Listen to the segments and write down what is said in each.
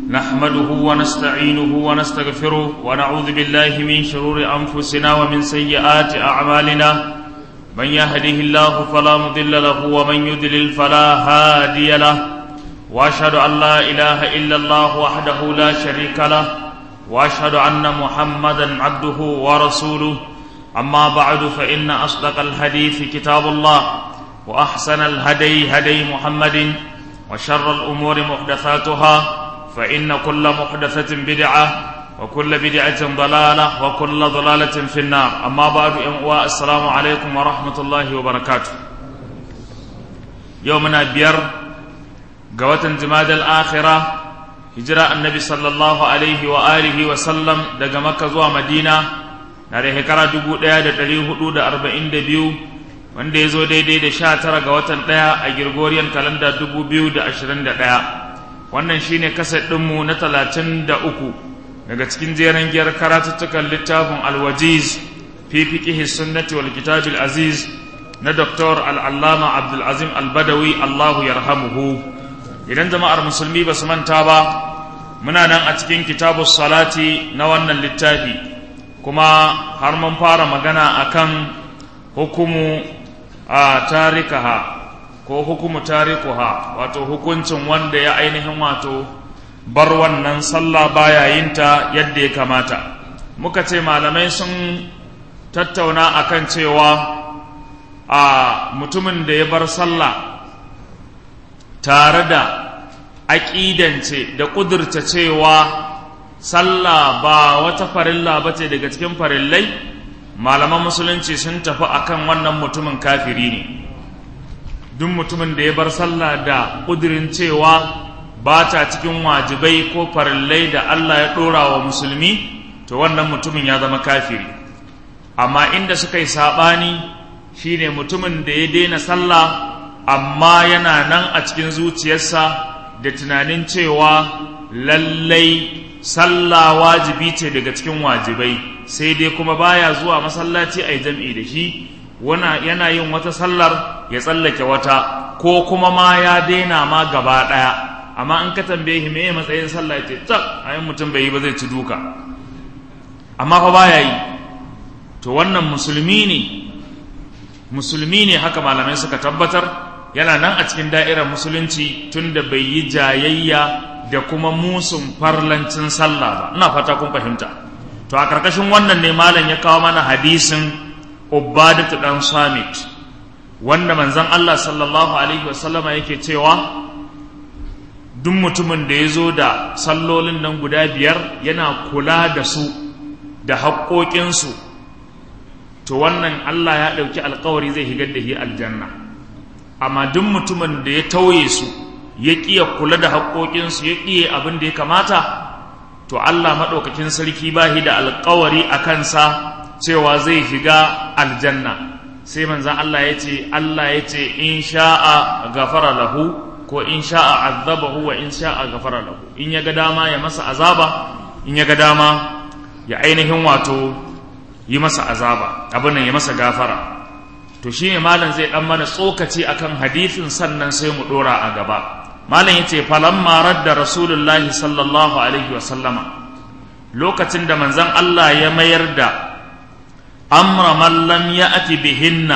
نحمده ونستعينه ونستغفره ونعوذ بالله من شرور أنفسنا ومن سيئات أعمالنا من يهده الله فلا مضل له ومن يضلل فلا هادي له وأشهد أن لا إله إلا الله وحده لا شريك له وأشهد أن محمدا عبده ورسوله أما بعد فإن أصدق الحديث كتاب الله وأحسن الهدي هدي محمد وشر الأمور محدثاتها فإن كل محدثة بدعة وكل بدعة ضلالة وكل ضلالة في النار أما بعد السلام عليكم ورحمة الله وبركاته يومنا بير قوة جماد الآخرة هجرة النبي صلى الله عليه وآله وسلم دقى مكة زوى مدينة ناري هكرا دبو ديا دا دليه حدود أربعين دبيو wanda ya zo daidai da sha tara ga watan ɗaya a Gregorian kalanda dubu biyu da ashirin da ɗaya wannan shine kaset ɗinmu na talatin da uku daga cikin jeren giyar karatuttukan littafin alwajiz fi fiqihi sunnati wal kitabil aziz na Dr. al'allama abdulazim albadawi allahu yarhamuhu idan jama'ar musulmi ba su manta ba muna nan a cikin kitabu salati na wannan littafi kuma har mun fara magana akan hukumu a tarikaha ko hukumu tarikuha wato hukuncin wanda ya ainihin wato bar wannan sallah baya yinta yadda ya kamata muka ce malamai sun tattauna akan cewa a mutumin da ya bar sallah tare da aƙidance da ƙudurta cewa sallah ba wata farilla ba ce daga cikin farillai malaman musulunci sun tafi akan wannan mutumin kafiri ne duk mutumin da ya bar sallah da ƙudurin cewa ba ta cikin wajibai ko farillai da Allah ya ɗora wa musulmi to wannan mutumin ya zama kafiri amma inda suka yi saɓani shine mutumin da ya daina sallah amma yana nan a cikin zuciyarsa da tunanin cewa lallai sallah wajibi ce daga cikin wajibai sai dai kuma baya zuwa masallaci a yi jam'i da shi yana yin wata sallar ya tsallake wata ko kuma ma ya daina ma gaba ɗaya amma an ka tambaye shi me matsayin sallah ya ce tak ayin mutum bai yi ba zai ci duka amma fa baya yi to wannan musulmi ne musulmi ne haka malamai suka tabbatar yana nan a cikin da'irar musulunci tunda bai yi jayayya da kuma musun farlancin sallah ba ina fata kun fahimta to a karkashin wannan ne malam ya kawo mana hadisin ubadatu dan samit wanda manzon Allah sallallahu alaihi wasallama yake cewa duk mutumin da ya zo da sallolin nan guda biyar yana kula da su da haƙoƙinsu to wannan Allah ya ɗauki alkawari zai higar da shi aljanna amma duk mutumin da ya tauye su ya ƙiya kula da haƙoƙinsu ya ƙiye abin da ya kamata to Allah maɗaukakin sarki ba shi da alkawari a kansa cewa zai shiga aljanna sai manzan Allah ya ce Allah ya ce in sha'a gafara lahu ko in sha'a azabahu wa in sha'a gafara lahu in ya ga dama ya masa azaba in ya ga dama ya ainihin wato yi masa azaba abin nan ya masa gafara to shine malam zai dan mana tsokaci akan hadisin sannan sai mu dora a gaba malam yace falamma radda rasulullahi sallallahu alaihi wa sallama lokacin da manzon Allah ya mayar da amra man lam ya'ti bihinna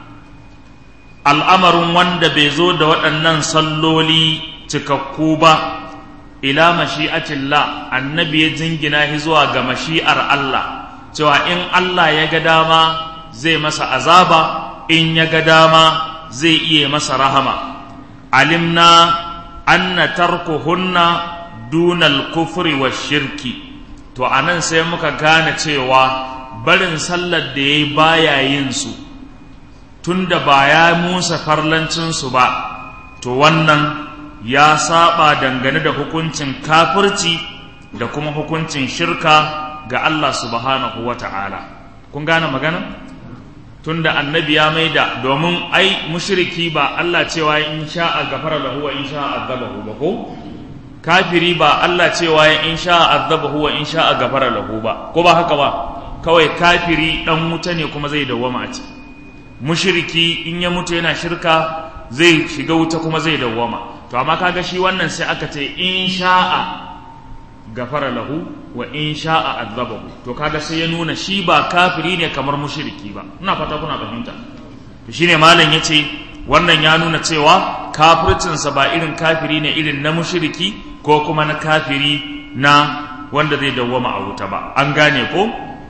al'amarin wanda bai zo da waɗannan salloli cikakku ba ila mashi'atillah annabi ya jingina shi zuwa ga mashi'ar Allah cewa in Allah ya ga dama zai masa azaba in ya ga dama zai iya masa rahama alimna anna tarkuhunna dunal kufri wa shirki to anan sai muka gane cewa barin sallar da yayi baya yin su tunda ba ya musa farlancinsu ba to wannan ya saba dangane da hukuncin kafirci da kuma hukuncin shirka ga Allah subhanahu wa ta'ala kun gane magana tunda annabi ya maida domin ai mushriki ba Allah cewa in sha'a gafara lahu wa in sha'a azabahu ba ko kafiri ba Allah cewa in sha'a azabahu wa in sha'a gafara lahu ba ko ba haka ba kawai kafiri dan wuta ne kuma zai dawwama a ciki mushriki in ya mutu yana shirka zai shiga wuta kuma zai dawwama to amma kaga shi wannan sai aka ce in sha'a gafara lahu wa in sha'a azabahu to kaga sai ya nuna shi ba kafiri ne kamar mushriki ba ina fata kuna fahimta to shine malam yace wannan ya nuna cewa kafircinsa ba irin kafiri ne irin na mushriki ko kuma na kafiri na wanda zai dawwama a wuta ba an gane ko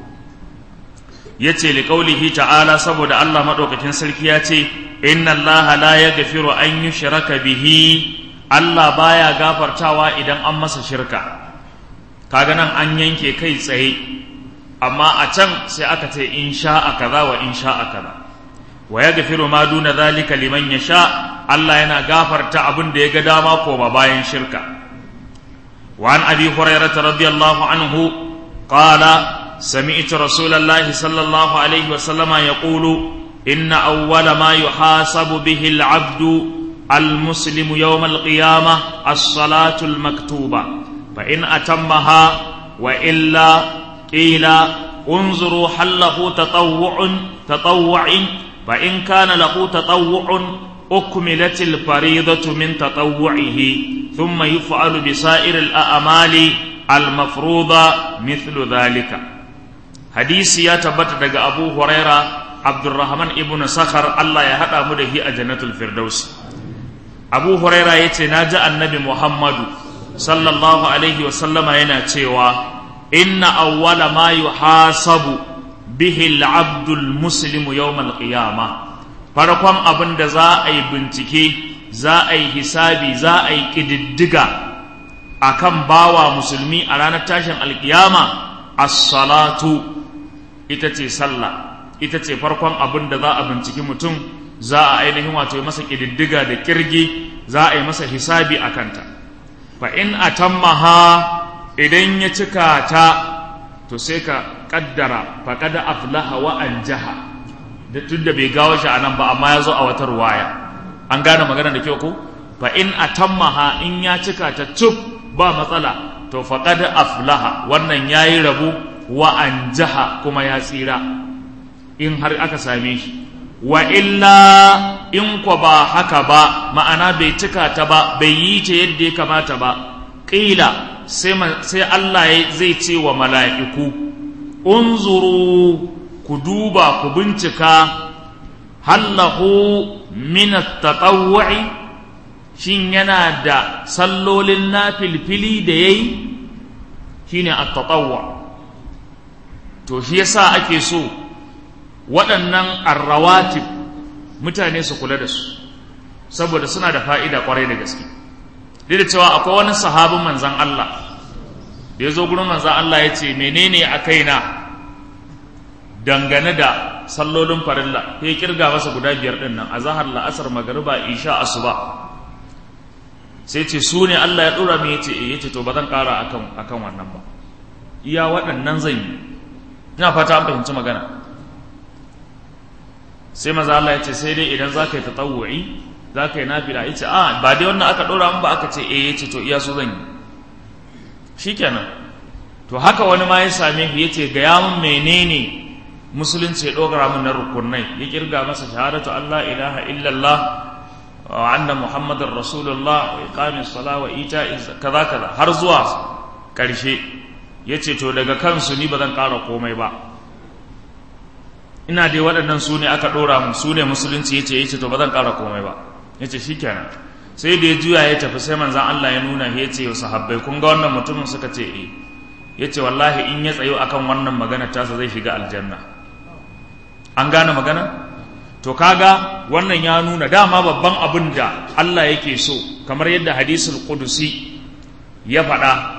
yace li qaulihi ta'ala saboda Allah madaukakin sarki ya ce inna Allah la yaghfiru an yushraka bihi Allah baya gafartawa idan an masa shirka kaga nan an yanke kai tsaye amma a can sai aka ce in sha'a kaza wa in sha'a kaza wa yaghfiru ma duna zalika liman yasha Allah yana gafarta abin da ya ga dama ko ba bayan shirka wa an abi hurairah radiyallahu anhu qala سمعت رسول الله صلى الله عليه وسلم يقول إن أول ما يحاسب به العبد المسلم يوم القيامة الصلاة المكتوبة فإن أتمها وإلا قيل انظروا هل له تطوع تطوع فإن كان له تطوع أكملت الفريضة من تطوعه ثم يفعل بسائر الأعمال المفروضة مثل ذلك hadisi ya tabbata daga abu huraira abdurrahman ibn sakhar allah ya haɗa mu da hi a jannatul firdaus abu huraira ya ce na ji annabi muhammadu sallallahu alaihi wasallama yana cewa inna awwala ma yuhasabu bihi al-abdul muslimu yawmal qiyama farkon abin da za a yi bincike za a yi hisabi za a yi ƙididdiga akan bawa musulmi a ranar tashin alkiyama as-salatu ita ce sallah ita ce farkon abin da za a binciki mutum za a ainihin wato yi masa ƙididdiga da ƙirgi za a yi masa hisabi a kanta fa in atammaha idan ya cika ta to sai ka kaddara fa kada aflaha wa anjaha da tun da bai gawo shi a nan ba amma ya zo a wata ruwaya an gane magana da kyau ko fa in atammaha in ya cika ta cuf ba matsala to fa kada aflaha wannan yayi rabu wa an jaha kuma ya tsira in har aka same shi wa illa in kwa ba haka ba ma'ana bai cika ta ba bai yi ta yadda ya kamata ba ƙila sai Allah zai ce wa mala'iku unzuru ku duba ku bincika hallahu min tatawwu'i shin yana da sallolin na filfili da yayi shine at-tatawwu' to shi yasa ake so waɗannan arrawatib mutane su kula da su saboda suna da fa'ida kwarai da gaske duk da cewa akwai wani sahabin manzan Allah da ya zo gurin manzan Allah ya ce menene a kaina dangane da sallolin farilla ya kirga masa guda biyar ɗin nan a zahar la'asar magariba isha asuba sai ce su ne Allah ya ɗora mai ya ce ya ce to ba zan ƙara akan wannan ba iya waɗannan zan yi ina fata an fahimci magana sai maza Allah ya ce sai dai idan za ka yi tatawu'i za ka yi nafila ya ce a ba dai wannan aka ɗora ba aka ce eh ya ce to iya su zan yi shi kenan to haka wani ma ya same ya ce gaya min menene musulunci ya ɗora min na rukunai ya kirga masa shahadatu Allah ilaha illallah wa anna muhammadar rasulullah wa iqamis sala wa ita kaza kaza har zuwa ƙarshe ya ce to daga kansu ni ba zan ƙara komai ba ina dai waɗannan su ne aka ɗora mu su ne musulunci ya ce ya ce to ba zan ƙara komai ba ya ce shi kenan sai da ya juya ya tafi sai manzan Allah ya nuna ya ce wa sahabbai kun ga wannan mutumin suka ce eh ya ce wallahi in ya tsayo akan wannan magana tasa zai shiga aljanna an gane magana to kaga wannan ya nuna dama babban abin da Allah yake so kamar yadda hadisul qudusi ya faɗa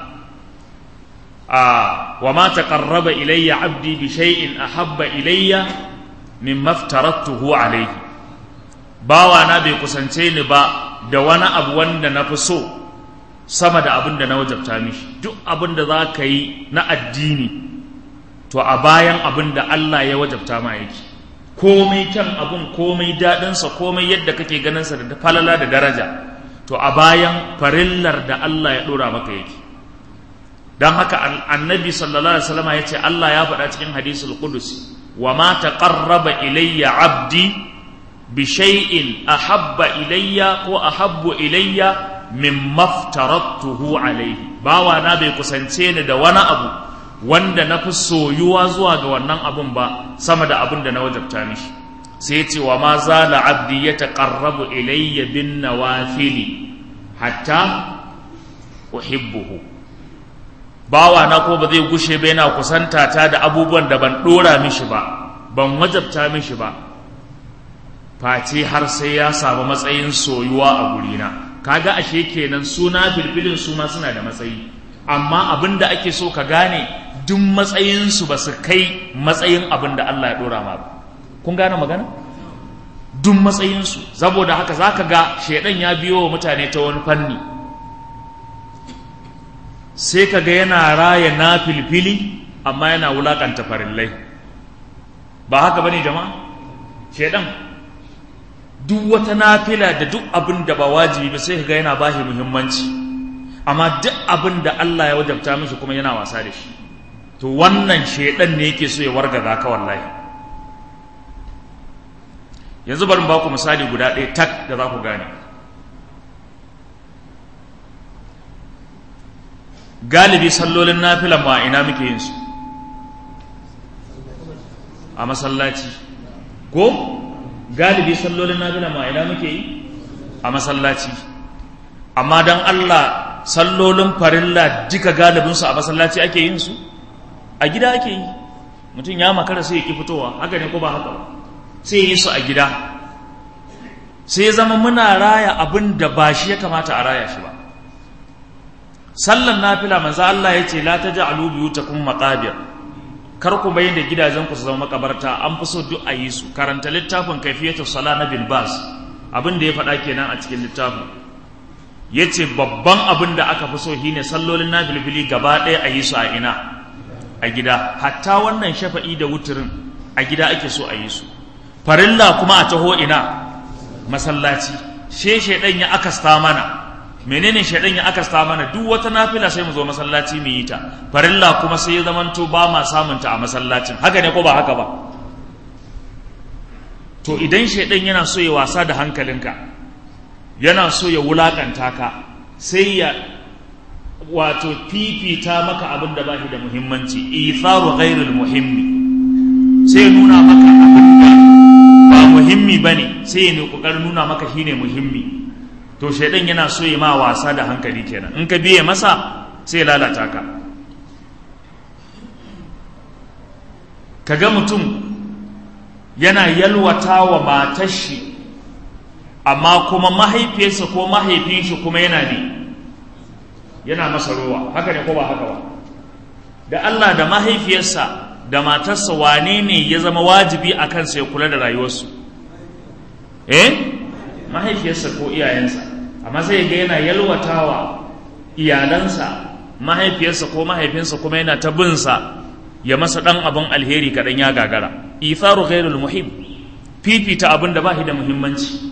وما تقرب إلي عبدي بشيء أحب إلي مما افترضته عليه bawana bai kusance ni ba da wani abu wanda na fi so sama da abin da na wajabta mishi duk abin da za ka yi na addini to a bayan abin da Allah ya wajabta ma yake komai kyan abin komai daɗinsa komai yadda kake ganinsa da falala da daraja to a bayan farillar da Allah ya ɗora maka yake don haka annabi sallallahu alaihi wasallam ya ce Allah ya faɗa cikin hadisul qudus wa ma taqarraba ilayya abdi bi shay'in ahabba ilayya ko ahabbu ilayya min maftaratuhu alaihi bawa na bai kusance ni da wani abu wanda na fi soyuwa zuwa ga wannan abun ba sama da abin da na wajabta mishi sai ce wa ma zala abdi ya taqarrabu ilayya bin nawafili hatta uhibbuhu bawa na ko ba zai gushe ba yana kusanta ta da abubuwan da ban dora mishi ba ban wajabta mishi ba face har sai ya samu matsayin soyuwa a gurina kaga ashe kenan suna filfilin su ma suna da matsayi amma abin da ake so ka gane duk matsayinsu ba su kai matsayin abin da Allah ya dora ma ba kun gane magana duk matsayinsu saboda haka za ka ga shaidan ya biyo wa mutane ta wani fanni sai ka ga yana raya na filfili amma yana wulakanta farillai ba haka bane jama'a shaidan duk wata nafila da duk abin da ba wajibi ba sai ka ga yana bashi muhimmanci amma duk abin da Allah ya wajabta mishi kuma yana wasa da shi to wannan shaidan ne yake so ya wargaza ka wallahi yanzu bari ba ku misali guda ɗaya tak da za ku gane galibi sallolin nafilan ma ina muke yin su a masallaci ko galibi sallolin nafilan ma ina muke yi a masallaci amma don Allah sallolin farilla duka galibinsu a masallaci ake yin su a gida ake yi mutum ya makara sai ya ki fitowa haka ne ko ba haka ba sai yi su a gida sai zama muna raya abin da ba shi ya kamata a raya shi ba sallan nafila manzo Allah ya ce la taj'alu biyutakum maqabir kar ku bayyana gidajen ku su zama makabarta an fi so duk a yi su karanta littafin kaifiyatus sala na bin bas abin da ya faɗa kenan a cikin littafin yace babban abin da aka fi so shine sallolin nafilfili gaba ɗaya a yi su a ina a gida hatta wannan shafa'i da wuturin a gida ake so a yi su farilla kuma a taho ina masallaci she shaidan ya akasta mana menene shaidan ya akasta mana duk wata nafila sai mu zo masallaci mu yi ta farilla kuma sai ya zamanto ba ma samun ta a masallacin haka ne ko ba haka ba to idan shaidan yana so ya wasa da hankalinka yana so ya wulakanta ka sai ya wato fifita maka abin da ba shi da muhimmanci itharu ghairul muhimmi sai nuna maka abin da ba muhimmi ba ne sai ne kokarin nuna maka shi ne muhimmi to shaidan yana so ya ma wasa da hankali kenan in ka biye masa sai lalata ka ka ga mutum yana yalwata wa matar shi amma kuma mahaifiyarsa ko mahaifin shi kuma yana ne yana masa rowa haka ne ko ba haka ba da Allah da mahaifiyarsa da matarsa wane ne ya zama wajibi a kansa ya kula da rayuwarsu eh mahaifiyarsa ko iyayensa amma sai ga yana yalwatawa iyalansa mahaifiyarsa ko mahaifinsa kuma yana ta binsa ya masa dan abin alheri kaɗan ya gagara itharu ghairul muhim fifita abin da ba shi da muhimmanci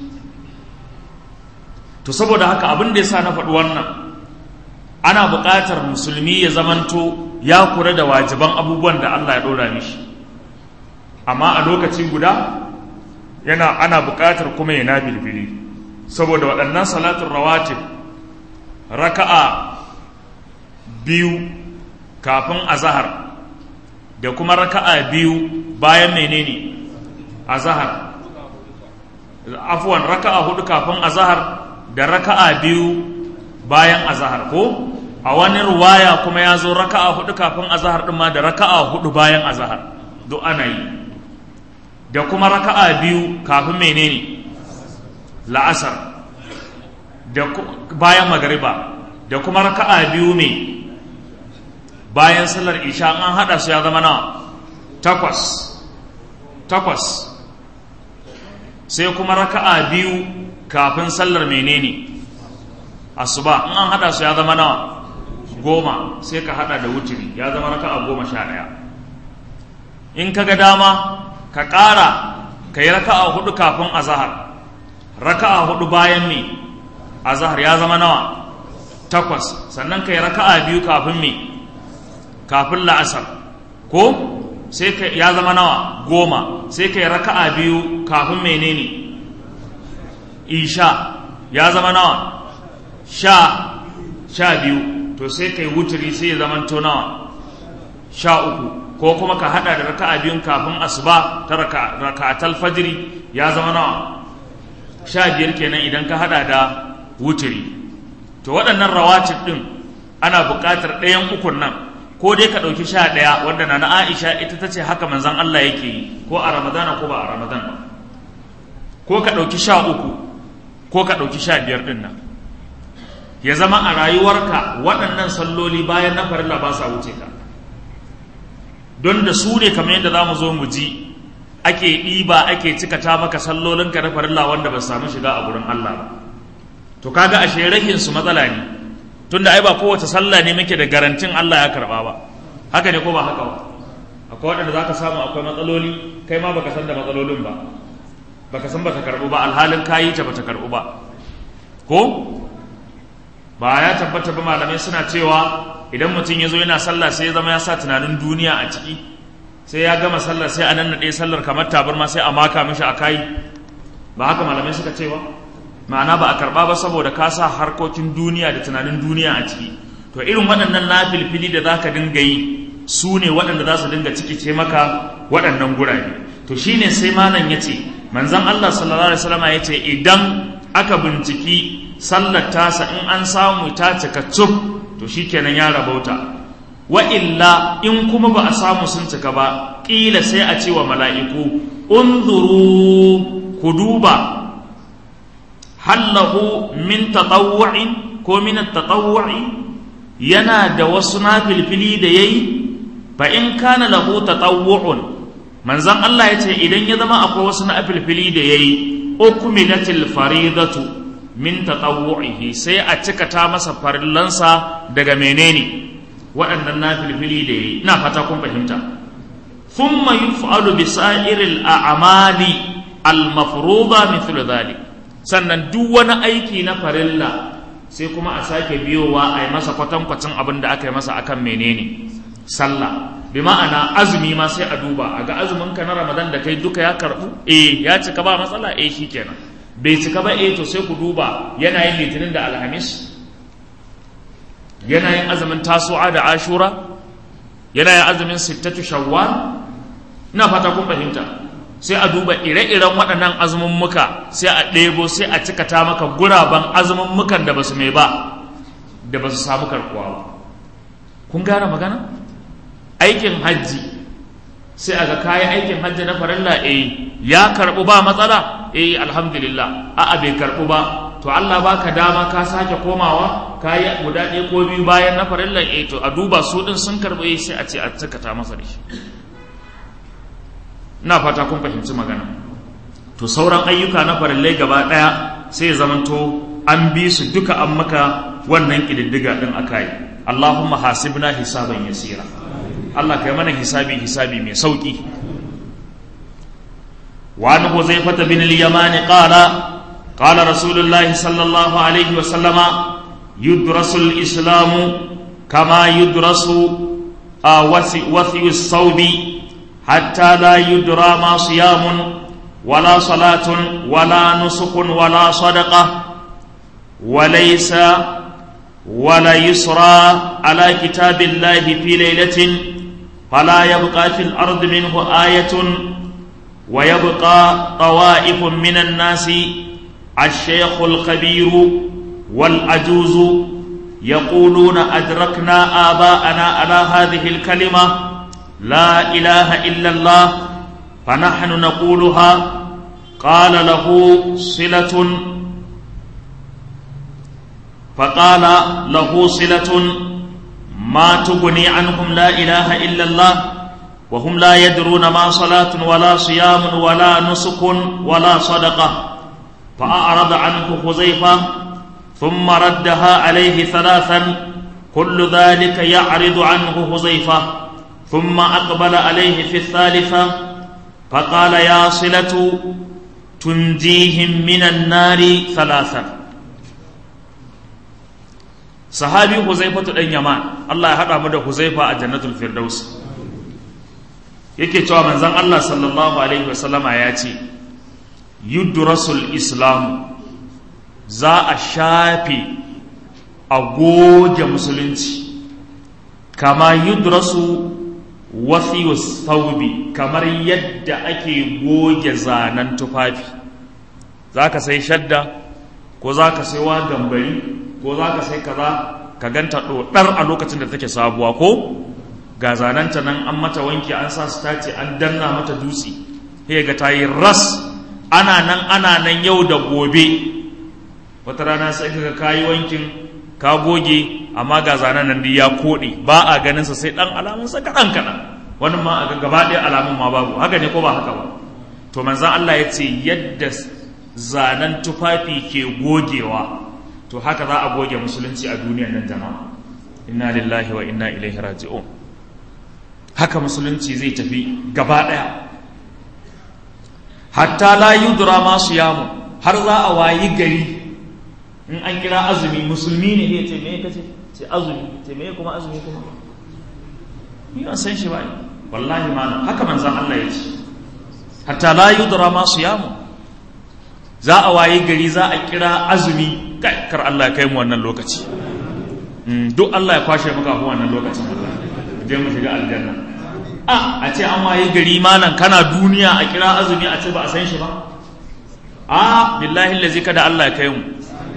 to saboda haka abin da yasa na faɗi wannan ana buƙatar musulmi ya zamanto ya kura da wajiban abubuwan da Allah ya ɗora mishi amma a lokaci guda yana ana buƙatar kuma ya nabilbili saboda waɗannan salatun rawatib raka'a biyu kafin azahar da kuma raka'a biyu bayan menene azahar afwan raka'a hudu kafin azahar da raka'a biyu bayan azahar ko a wani ruwaya kuma ya zo raka'a hudu kafin azahar ɗin ma da raka'a hudu bayan azahar duk ana yi da kuma raka'a biyu kafin menene la'asar da bayan magariba da kuma raka'a biyu ne bayan sallar isha an hada su ya zama na takwas takwas sai kuma raka'a biyu kafin sallar menene asuba in an hada su ya zama na goma sai ka hada da wuturi ya zama raka'a goma sha ɗaya in ka ga dama ka ƙara ka yi raka'a hudu kafin azahar raka'a hudu bayan me azahar ya zama nawa takwas sannan ka yi raka'a biyu kafin me kafin la'asar ko sai ka ya zama nawa goma sai ka yi raka'a biyu kafin menene isha ya zama nawa sha sha biyu to sai kai wuturi sai ya zama nawa sha uku ko kuma ka hada da raka'a biyun kafin asuba ta raka'atal fajri ya zama nawa sha biyar kenan idan ka hada da wuturi to waɗannan rawatib ɗin ana buƙatar ɗayan ukun nan ko dai ka ɗauki sha ɗaya wanda na na Aisha ita ta ce haka manzon Allah yake yi ko a Ramadana ko ba a Ramadan ba ko ka ɗauki sha uku ko ka ɗauki sha biyar ɗin nan ya zama a rayuwarka waɗannan salloli bayan na farilla ba sa wuce ka don da su ne kamar yadda za mu zo mu ji ake ɗiba ake cikata maka sallolinka na farilla wanda ba samu shiga a gurin Allah ba to kaga ashe rahin su matsala ne tunda ai ba kowace sallah ne muke da garantin Allah ya karba ba haka ne ko ba haka ba akwai waɗanda zaka samu akwai matsaloli kai ma baka san da matsalolin ba baka san bata karbu ba alhalin kayi ta bata karbu ba ko ba ya tabbata ba malamai suna cewa idan mutum ya zo yana sallah sai ya zama ya sa tunanin duniya a ciki sai ya gama sallar sai a nan ɗaya sallar kamar tabarma sai a maka mishi a kai ba haka malamai suka ce ba ma'ana ba a karɓa ba saboda ka sa harkokin duniya da tunanin duniya a ciki to irin waɗannan nafilfili da za ka dinga yi su ne waɗanda za su dinga cikice maka waɗannan gurabe to shine sai malam ya ce manzon Allah sallallahu alaihi wasallam ya ce idan aka binciki sallar tasa in an samu ta cika cuf to shikenan ya rabauta wa illa in kuma ba a samu sun cika ba ƙila sai a ce wa mala'iku unzuru ku duba hallahu min tatawwa'in ko min tatawwa'i yana da wasu nafilfili da yayi fa in kana lahu tatawwu'un manzon Allah ya ce idan ya zama akwai wasu nafilfili da yayi ukmilatil faridatu min tatawwu'ihi sai a cika ta masa farillansa daga menene waɗannan nafilfili da yayi ina fata kun fahimta thumma yuf'alu bi sa'iril a'mali al-mafruḍa mithlu dhalik sannan duk wani aiki na farilla sai kuma a sake biyowa a yi masa kwatankwacin abin da aka yi masa akan menene sallah bi ma'ana azumi ma sai a duba a ga azumin ka na ramadan da kai duka ya karbu eh ya cika ba matsala eh shikenan bai cika ba eh to sai ku duba yana yin litinin da alhamis yana yin azumin tasu'a da ashura yana yin azumin sittatu shawwal ina fata kun fahimta sai a duba ire-iren waɗannan azumummuka sai a ɗebo sai a cikata maka guraben azumummukan da ba su mai ba da ba su samu karkuwa ba kun gane magana aikin hajji sai a ga kayi aikin hajji na farilla eh ya karɓu ba matsala eh alhamdulillah a'a bai karɓu ba to Allah baka dama ka sake komawa kayi guda ɗaya ko biyu bayan na farilla eh to a duba su ɗin sun karɓu eh sai a ce a cikata masa da shi ina fata kun fahimci magana to sauran ayyuka na farillai gaba ɗaya sai ya zamanto an bi su duka an maka wannan ƙididdiga ɗin aka yi Allahumma hasibna hisaban yasira Allah kai mana hisabi hisabi mai sauƙi wa an huzaifata bin al-yamani qala qala rasulullahi sallallahu alaihi wa sallama yudrasu al-islamu kama yudrasu wasi as-sawbi حتى لا يدرى ما صيام ولا صلاة ولا نسك ولا صدقة وليس ولا يسرى على كتاب الله في ليلة فلا يبقى في الأرض منه آية ويبقى طوائف من الناس الشيخ الخبير والعجوز يقولون أدركنا آباءنا على هذه الكلمة لا إله إلا الله فنحن نقولها قال له صلة فقال له صلة ما تغني عنهم لا إله إلا الله وهم لا يدرون ما صلاة ولا صيام ولا نسك ولا صدقة فأعرض عنه حذيفة ثم ردها عليه ثلاثا كل ذلك يعرض عنه حذيفة ثم أقبل عليه في الثالثة فقال يا صلة تنجيهم من النار ثلاثا صحابي حذيفة بن يمان الله يحرم مدى حذيفة جنة الفردوس yake cewa manzon Allah sallallahu alaihi wasallama ya ce yudrasul islam za a shafe a goge musulunci kama yudrasu wasiyus thawbi kamar yadda ake goge zanen tufafi za ka sai shadda ko za ka sai wa gambari ko za ka sai kaza ka ganta ɗoɗar a lokacin da take sabuwa ko ga zanenta nan an mata wanki an sa su tace an danna mata dutse sai ga ta yi ras ana nan ana nan yau da gobe wata rana sai ka kayi wankin ka goge amma ga zanen nan ya koɗe ba a ganin sa sai ɗan alamun sa kaɗan kaɗan wani ma a gaba ɗaya alamun ma babu haka ne ko ba haka ba to manzan Allah ya ce yadda zanen tufafi ke gogewa to haka za a goge musulunci a duniyar nan jama'a inna lillahi wa inna ilaihi raji'un haka musulunci zai tafi gaba ɗaya hatta la yudra ma yamu har za a wayi gari in an kira azumi musulmi ne ya ce me kace ce azumi ce me kuma azumi kuma ni ban san shi ba wallahi ma haka manzon Allah ya ce hatta la yudra ma yamu za a wayi gari za a kira azumi kai kar Allah ya kai mu wannan lokaci duk Allah ya kwashe muka mu wannan lokacin Allah je mu shiga aljanna a a ce an wayi gari malam kana duniya a kira azumi a ce ba a san shi ba a billahi allazi kada Allah ya kai mu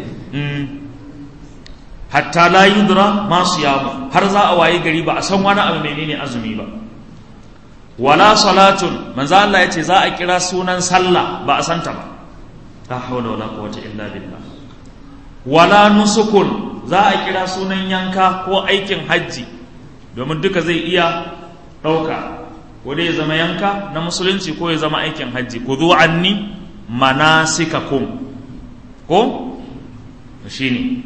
hatta la yudra ma siyamu har za a wayi gari ba a san wani abu menene azumi ba wala salatun manzo Allah ya ce za a kira sunan sallah ba a santa ba la hawla wala quwwata illa billah wala nusukun za a kira sunan yanka ko aikin hajji domin duka zai iya ɗauka ko dai ya zama yanka na musulunci ko ya zama aikin hajji ku zo anni manasikakum ko shine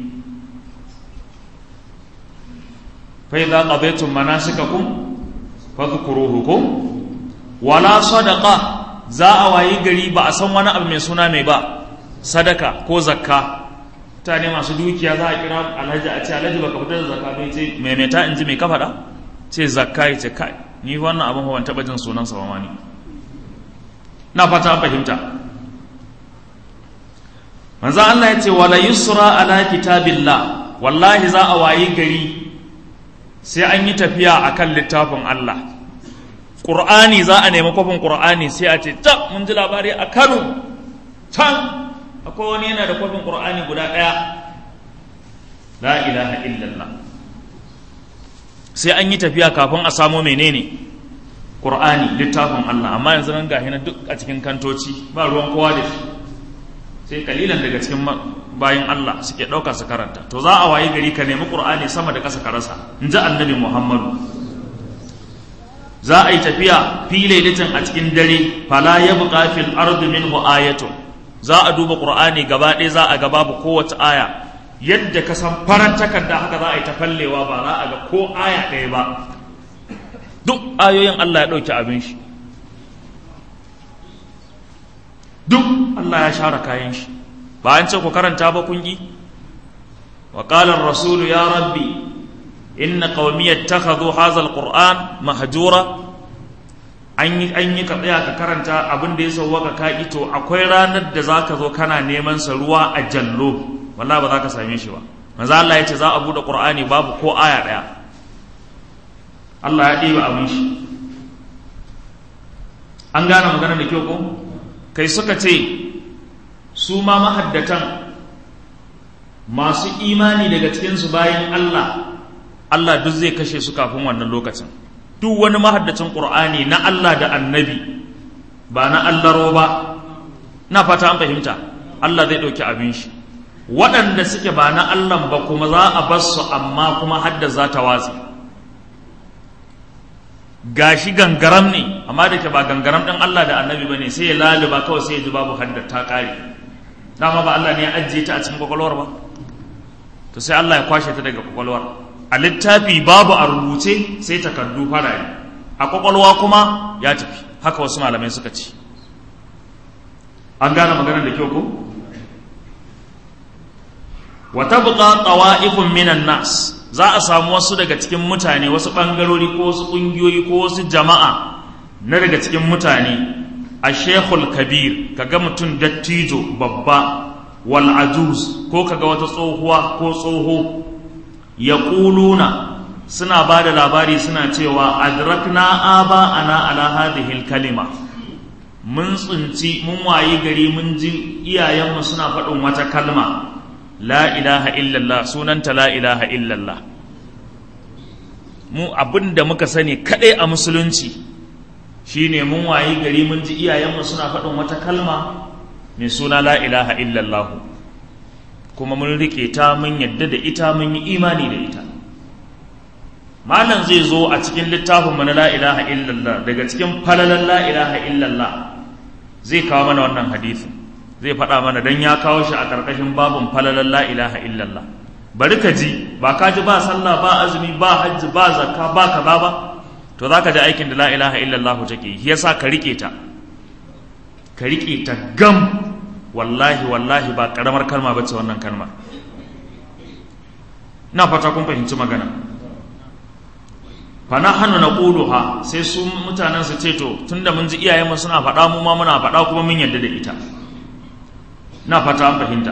fa idza qadaytum manasikakum fadhkuruhu ko wala sadaqa za a wayi gari ba a san wani abu mai suna mai ba sadaka ko zakka mutane masu dukiya za a kira alhaji a ce alhaji baka fitar da zakka bai ce maimaita in ji mai kafaɗa ce zakka ya ce kai ni wannan abin ban taɓa jin sunan sa ma ni na fata an fahimta manzo Allah ya ce wala yusra ala kitabillah wallahi za a wayi gari sai an yi tafiya akan littafin Allah Qur'ani za a nemi kwafin Qur'ani sai a ce ta mun ji labari a Kano can akwai wani yana da kwafin ƙur'ani guda ɗaya la ilaha illallah sai an yi tafiya kafin a samo menene ƙur'ani littafin Allah amma yanzu nan gahi na duk a cikin kantoci ba ruwan kowa da shi sai kalilan daga cikin bayan Allah suke ɗauka su karanta to za a wayi gari ka nemi ƙur'ani sama da ƙasa ka rasa in ji annabi Muhammadu za a yi tafiya fi lailatin a cikin dare fala yabqa fil ardi minhu ayatun za a duba ƙur'ani gaba ɗaya za a ga babu kowace aya yadda ka san farar takarda haka za a yi ta fallewa ba za a ga ko aya ɗaya ba duk ayoyin Allah ya ɗauki abin shi duk Allah ya share kayan shi ba an ce ku karanta ba kun yi wa qala rasulu ya rabbi inna qaumi ittakhadhu hadha alquran mahjura an yi an yi ka tsaya ka karanta abin da ya sauwaka ka ito akwai ranar da za ka zo kana neman sa ruwa a jallo walla ba za ka same shi ba manzo Allah ya ce za a bude Qur'ani babu ko aya daya Allah ya ɗiba abin shi an gane magana da kyau ko kai suka ce su ma mahaddatan masu imani daga cikinsu bayan Allah Allah duk zai kashe su kafin wannan lokacin duk wani mahaddacin ƙur'ani na Allah da annabi ba na allaro ba na fata an fahimta Allah zai ɗauki abin shi waɗanda suke ba na Allah ba kuma za a bar su amma kuma hadda za ta watsi gashi gangaram ne amma da ke ba gangaram ɗin Allah da annabi ba ne sai ya laluba kawai sai ya ji babu hadda ta ƙare dama ba Allah ne ya ajiye ta a cikin kwakwalwar ba to sai Allah ya kwashe ta daga kwakwalwar a littafi babu a rubuce sai takardu farare a kwakwalwa kuma ya tafi haka wasu malamai suka ce an gane maganar da kyau ko wata buƙa ƙawa'ifun minan nas za a samu wasu daga cikin mutane wasu ɓangarori ko wasu ƙungiyoyi ko wasu jama'a na daga cikin mutane a shekul kabir kaga mutum dattijo babba wal ajuz ko kaga wata tsohuwa ko tsoho yaquluna suna ba da labari suna cewa adrakna aba ana ala hadhihi kalima mun tsinci mun wayi gari mun ji iyayenmu suna faɗin wata kalma la ilaha illallah sunanta la ilaha illallah mu abin da muka sani kaɗai a musulunci shine mun wayi gari mun ji iyayenmu suna faɗin wata kalma mai suna la ilaha illallah kuma mun riƙe ta mun yadda da ita mun yi imani da ita malam zai zo a cikin littafinmu na la ilaha illallah daga cikin falalan la ilaha illallah zai kawo mana wannan hadisin zai faɗa mana don ya kawo shi a ƙarƙashin babin falalan la ilaha illallah bari ka ji ba ka ji ba sallah ba azumi ba hajji ba zakka ba kaza ba to za ka ji aikin da la ilaha illallah take yi yasa ka riƙe ta ka riƙe ta gam wallahi wallahi ba ƙaramar kalma ba ce wannan kalma ina fata kun fahimci magana fana hannu na ƙuluha sai su mutanen su ce to tunda mun ji iyayenmu suna faɗa mu ma muna faɗa kuma mun yarda da ita na fata an fahimta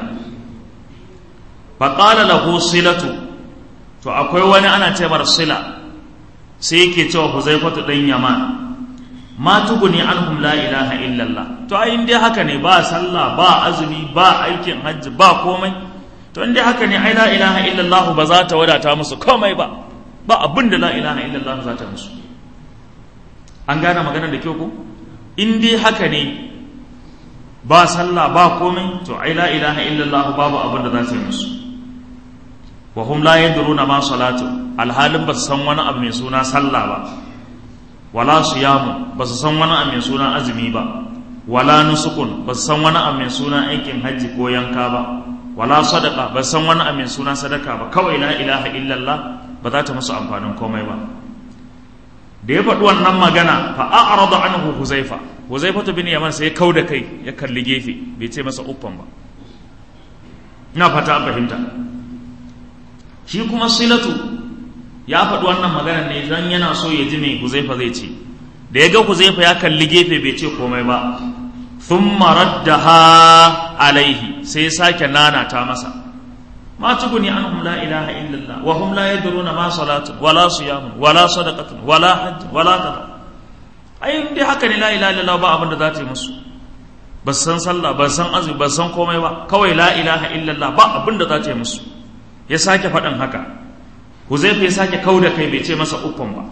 faƙala lahu silatu to akwai wani ana ce mar sila sai yake cewa huzaifatu ɗan yaman ma tuguni anhum la ilaha illallah to ai in dai haka ne ba sallah ba azumi ba aikin hajji ba komai to in dai haka ne ai la ilaha illallah ba za ta wadata musu komai ba ba abin da la ilaha illallah za ta musu an gane maganar da kyau ko in dai haka ne ba sallah ba komai to ai la ilaha illallah babu abin da za ta yi musu wa hum la yadruna ma salatu alhalin ba su san wani abu mai suna sallah ba wala siyamu ba su san wani abu mai suna azumi ba wala nusukun ba su san wani abu mai suna aikin hajji ko yanka ba wala sadaka ba su san wani abu mai suna sadaka ba kawai la ilaha illallah ba za ta musu amfanin komai ba da ya faɗi wannan magana fa a'rada anhu huzaifa huzaifa bin yaman sai ya kau da kai ya kalli gefe bai ce masa uffan ba ina fata an fahimta shi kuma silatu ya faɗi wannan magana ne don yana so ya ji mai huzaifa zai ce da ya ga huzaifa ya kalli gefe bai ce komai ba thumma raddaha alaihi sai ya sake nanata masa ما تغني عنهم لا إله إلا الله وهم لا يدرون ما صلاة ولا صيام ولا صدقة ولا حج ولا كذا أي دي haka ne la ilaha illallah ba abin da za ta yi musu ba san sallah ba san azumi ba san komai ba kawai la ilaha illallah ba abin da za ta yi musu ya sake faɗin haka Huzaifa ya sake kau da kai bai ce masa uffan ba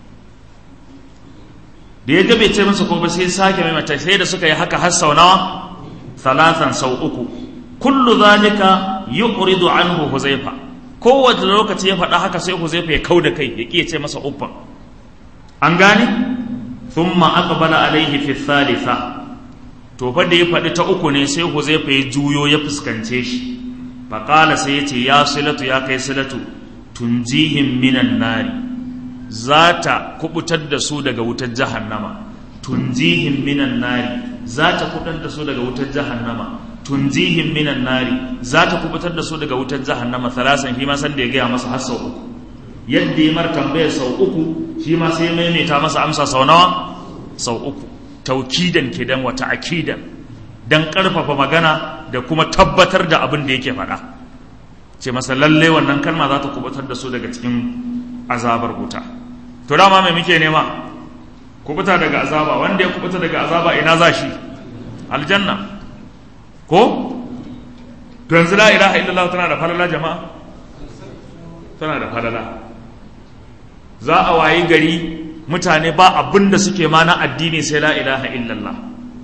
da ya ga bai ce masa ko ba sai sake mai mata sai da suka yi haka har sau nawa talatan sau uku kullu zalika yuqridu anhu huzaifa kowace lokaci ya faɗa haka sai huzaifa ya kau da kai ya ƙiya ce masa uffan an gane thumma aqbala alaihi fi thalitha to fa da ya faɗi ta uku ne sai huzaifa ya juyo ya fuskance shi fa qala sai ya ce ya silatu ya kai silatu tunjihim minan nari za ta kubutar da su daga wutar jahannama tunjihim minan nari za ta kubutar da su daga wutar jahannama tunjihim minan nari za ta kubutar da su daga wutar jahannama thalasan shi ma san da ya gaya masa har sau uku yadda ya mar tambaya sau uku shi ma sai maimaita masa amsa sau nawa sau uku taukidan kidan wata akidan dan karfafa magana da kuma tabbatar da abin da yake faɗa ce masa lalle wannan kalma za ta kubutar da su daga cikin azabar wuta to dama mai muke nema kubuta daga azaba wanda ya kubuta daga azaba ina za shi aljanna ko to yanzu la ilaha illallah tana da falala jama'a tana da falala za a wayi gari mutane ba abin da suke ma na addini sai la ilaha illallah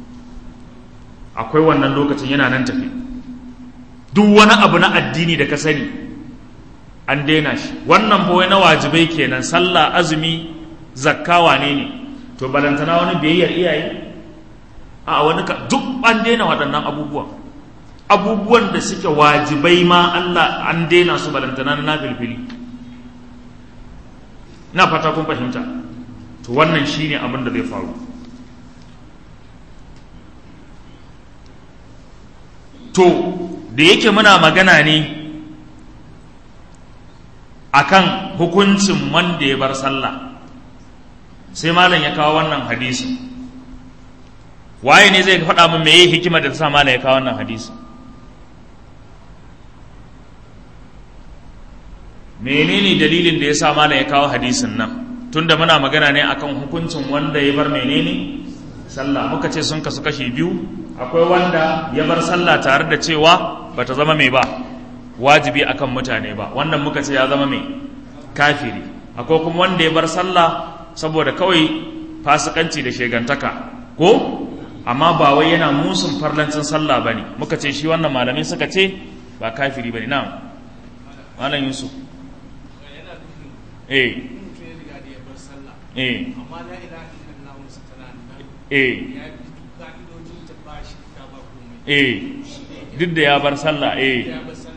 akwai wannan lokacin yana nan tafi duk wani abu na addini da ka sani an daina shi wannan fa na wajibai kenan sallah azumi zakka wane ne to balantana wani biyayyar iyaye a wani ka duk an daina waɗannan abubuwan abubuwan da suke wajibai ma Allah an daina su balantana na filfili na fata kun fahimta to wannan shine abin da zai faru to da yake muna magana ne akan hukuncin wanda ya bar sallah sai malam ya kawo wannan hadisi waye ne zai faɗa min meye hikima da ta sa malam ya kawo wannan hadisi menene dalilin da ya sa mana ya kawo hadisin nan tunda muna magana ne akan hukuncin wanda ya bar menene sallah muka ce sun kasu kashi biyu akwai wanda ya bar sallah tare da cewa bata zama mai ba wajibi akan mutane ba wannan muka ce ya zama mai kafiri akwai kuma wanda ya bar sallah saboda kawai fasikanci da shegantaka ko amma ba wai yana musun farlancin sallah bane muka ce shi wannan malamai suka ce ba kafiri bane na malam yusuf eh eh eh eh duk da ya bar sallah eh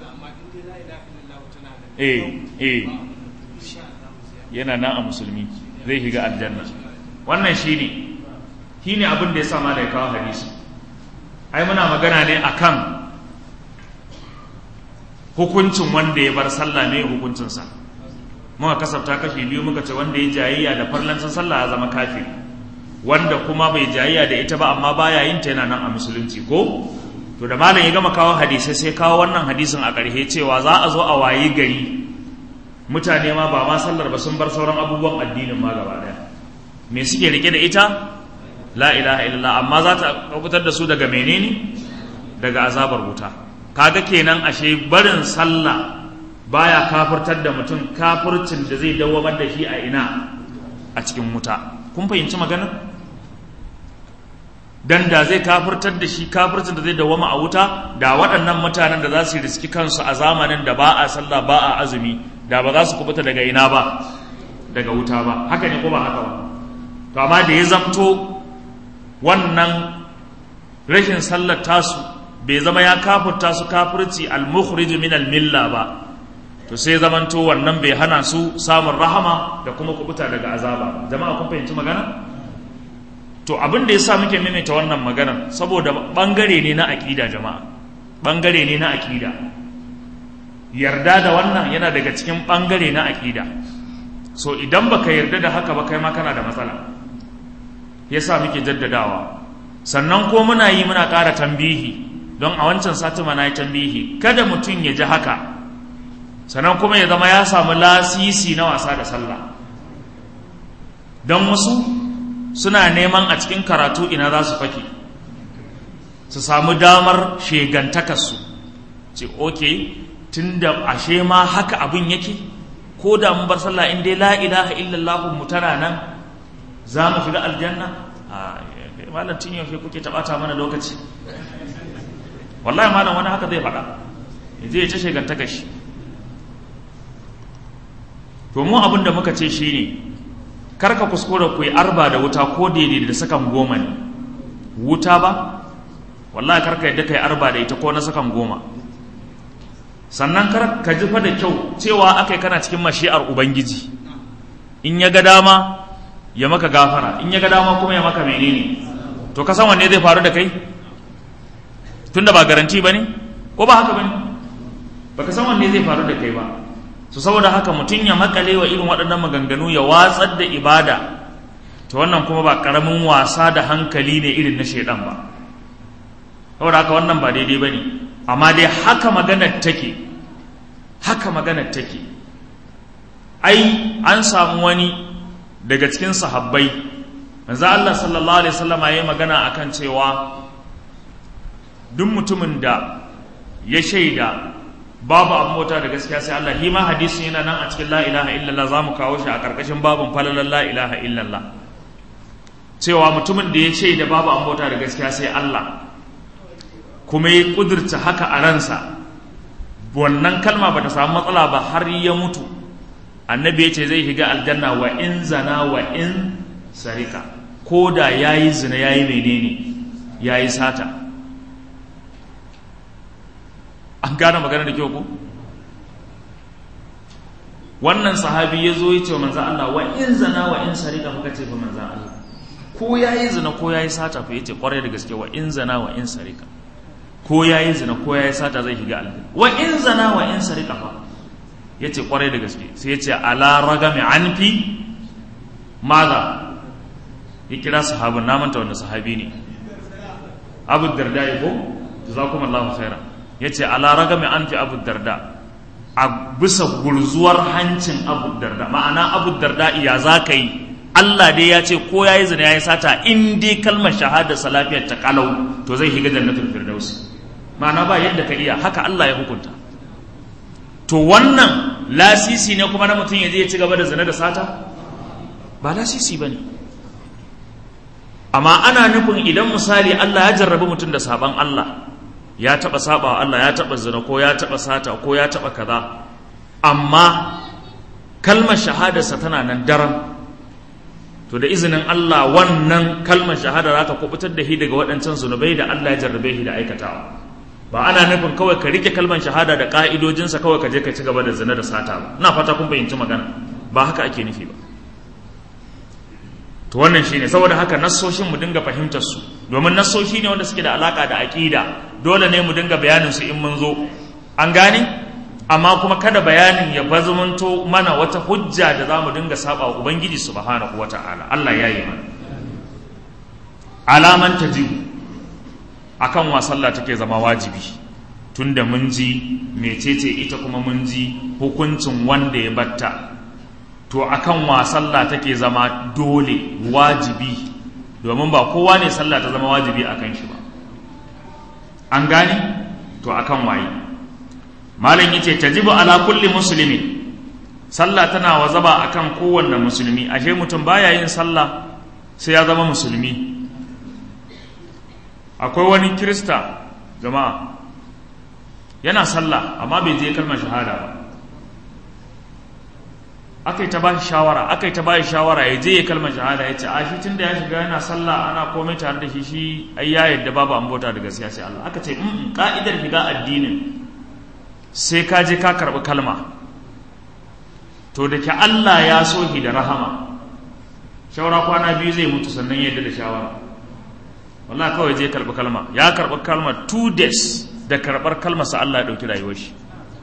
eh eh yana nan a musulmi zai shiga aljanna wannan shine shine abin da ya sama da ya kawo hadisi ai muna magana ne akan hukuncin wanda ya bar sallah ne hukuncinsa muka kasafta kashi biyu muka ce wanda ya jayayya da farlancin sallah ya zama kafiri wanda kuma bai jayayya da ita ba amma baya yin ta yana nan a musulunci ko to da malam ya gama kawo hadisai sai kawo wannan hadisin a ƙarshe cewa za a zo a wayi gari mutane ma ba ma sallar ba sun bar sauran abubuwan addinin ma gaba daya me suke rike da ita la ilaha illallah amma za ta kubutar da su daga menene daga azabar wuta kaga kenan ashe barin sallah baya kafirtar da mutum kafircin da zai dawamar da shi a ina a cikin wuta kun fahimci maganar dan da zai kafirtar da shi kafircin da zai dawama a wuta da waɗannan mutanen da za su riski kansu a zamanin da ba a sallah ba a azumi da ba za su kubuta daga ina ba daga wuta ba haka ne ko ba haka ba to amma da ya zamto wannan rashin sallar tasu bai zama ya kafurta su kafirci al-mukhrij min al-milla ba to sai zamanto wannan bai hana su samun rahama da kuma kubuta daga azaba jama'a kun fahimci magana to abin da yasa muke maimaita wannan magana saboda bangare ne na aqida jama'a bangare ne na aqida yarda da wannan yana daga cikin bangare na aqida so idan baka yarda da haka ba kai ma kana da matsala yasa muke jaddadawa sannan ko muna yi muna ƙara tambihi don a wancan sati mana yi tambihi kada mutum ya ji haka sannan kuma ya zama ya samu lasisi na wasa da sallah don wasu suna neman a cikin karatu ina za su fake su samu damar shegantakarsu ce oke tun da ashe ma haka abin yake ko da mun bar sallah in dai la ilaha illallah mu tana nan za mu shiga aljanna a malam tun yaushe kuke tabata mana lokaci wallahi malam wani haka zai faɗa ya je ya ta shegantaka shi to mu abin da muka ce shine karka kuskura ku yi arba da wuta ko daidai da sakan goma ne wuta ba wallahi karka yadda ka yi arba da ita ko na sakan goma sannan kar ka jifa da kyau cewa akai kana cikin mashi'ar ubangiji in ya ga dama ya maka gafara in ya ga dama kuma ya maka menene to ka san wanne zai faru da kai tunda ba garanti ba ne ko ba haka ba ne ba ka san wanne zai faru da kai ba su saboda haka mutum ya makale wa irin waɗannan maganganu ya watsar da ibada to wannan kuma ba ƙaramin wasa da hankali ne irin na shaidan ba saboda haka wannan ba daidai ba ne amma dai haka maganar take haka maganar take ai an samu wani daga cikin sahabbai manzo Allah sallallahu alaihi wasallam yayi magana akan cewa duk mutumin da ya shaida babu abin mota da gaskiya sai Allah shi ma hadisin yana nan a cikin la ilaha illallah zamu kawo shi a karkashin babun falalan la ilaha illallah cewa mutumin da ya shaida babu abin mota da gaskiya sai Allah kuma ya kudurta haka a ransa wannan kalma ba ta samu matsala ba har ya mutu annabi ya ce zai shiga aljanna wa in zana wa in sarika ko da ya yi zina ya yi menene ya yi sata an gane magana da kyau ku wannan sahabi ya zo ya ce wa manzan Allah wa in zana wa in sarika muka ce fa manzan Allah ko ya yi zina ko ya yi sata fa ya ce kwarai da gaske wa in zana wa in sarika ko ya yi zina ko ya yi sata zai shiga aljanna wa in zana wa in sarika fa ya ce kwarai da gaske sai ya ce ala ragami an fi maza ya kira sahabin na manta wanda sahabi ne abu darda ya ko jazakum Allahu khaira ya ce ala ragami an fi abu darda a bisa gurzuwar hancin abu darda ma'ana abu darda iya za ka yi Allah dai ya ce ko ya yi zina ya yi sata in dai kalmar shahada salafiyar ta kalau to zai shiga jannatul firdausi ma'ana ba yadda ka iya haka Allah ya hukunta to wannan lasisi ne kuma na mutum ya je ya ci gaba da zina da sata ba lasisi ba ne amma ana nufin idan misali Allah ya jarrabi mutum da saban Allah ya taɓa saba Allah ya taɓa zina ko ya taɓa sata ko ya taɓa kaza amma kalmar shahadarsa tana nan daram to da izinin Allah wannan kalmar shahada za ta kubutar da shi daga waɗancan zunubai da Allah ya jarrabe shi da aikatawa ba ana nufin kawai ka rike kalmar shahada da ka'idojinsa kawai ka je ka ci gaba da zina da sata ba ina fata kun fahimci magana ba haka ake nufi ba to wannan shine saboda haka nassoshin mu dinga fahimtar su domin nassoshi ne wanda suke da alaka da aqida dole ne mu dinga bayanin su in mun zo an gane amma kuma kada bayanin ya bazumanto mana wata hujja da za mu dinga saba wa ubangiji subhanahu wata'ala Allah ya yi mana alaman tajibu akan wa sallah take zama wajibi tunda mun ji mecece ita kuma mun ji hukuncin wanda ya batta to akan wa sallah take zama dole wajibi domin ba kowa ne sallah ta zama wajibi akan shi ba an gane to akan waye malam yace tajibu ala kulli muslimin sallah tana wazaba akan kowanne musulmi ashe mutum baya yin sallah sai ya zama musulmi akwai wani kirista jama'a yana sallah amma bai je kalmar shahada ba aka yi ta ba shi shawara aka yi ta ba shi shawara ya je ya kalmar shahada ya ce a shi tun da ya shiga yana sallah ana komai tare da shi shi ai ya yadda babu an bauta da gaskiya sai Allah aka ce in ka'idar shiga addinin sai ka je ka karɓi kalma to da ke Allah ya so shi da rahama shawara kwana biyu zai mutu sannan ya yadda da shawara wallahi kawai je karɓi kalma ya karɓi kalma two days da karɓar kalmarsa Allah ya ɗauki rayuwar shi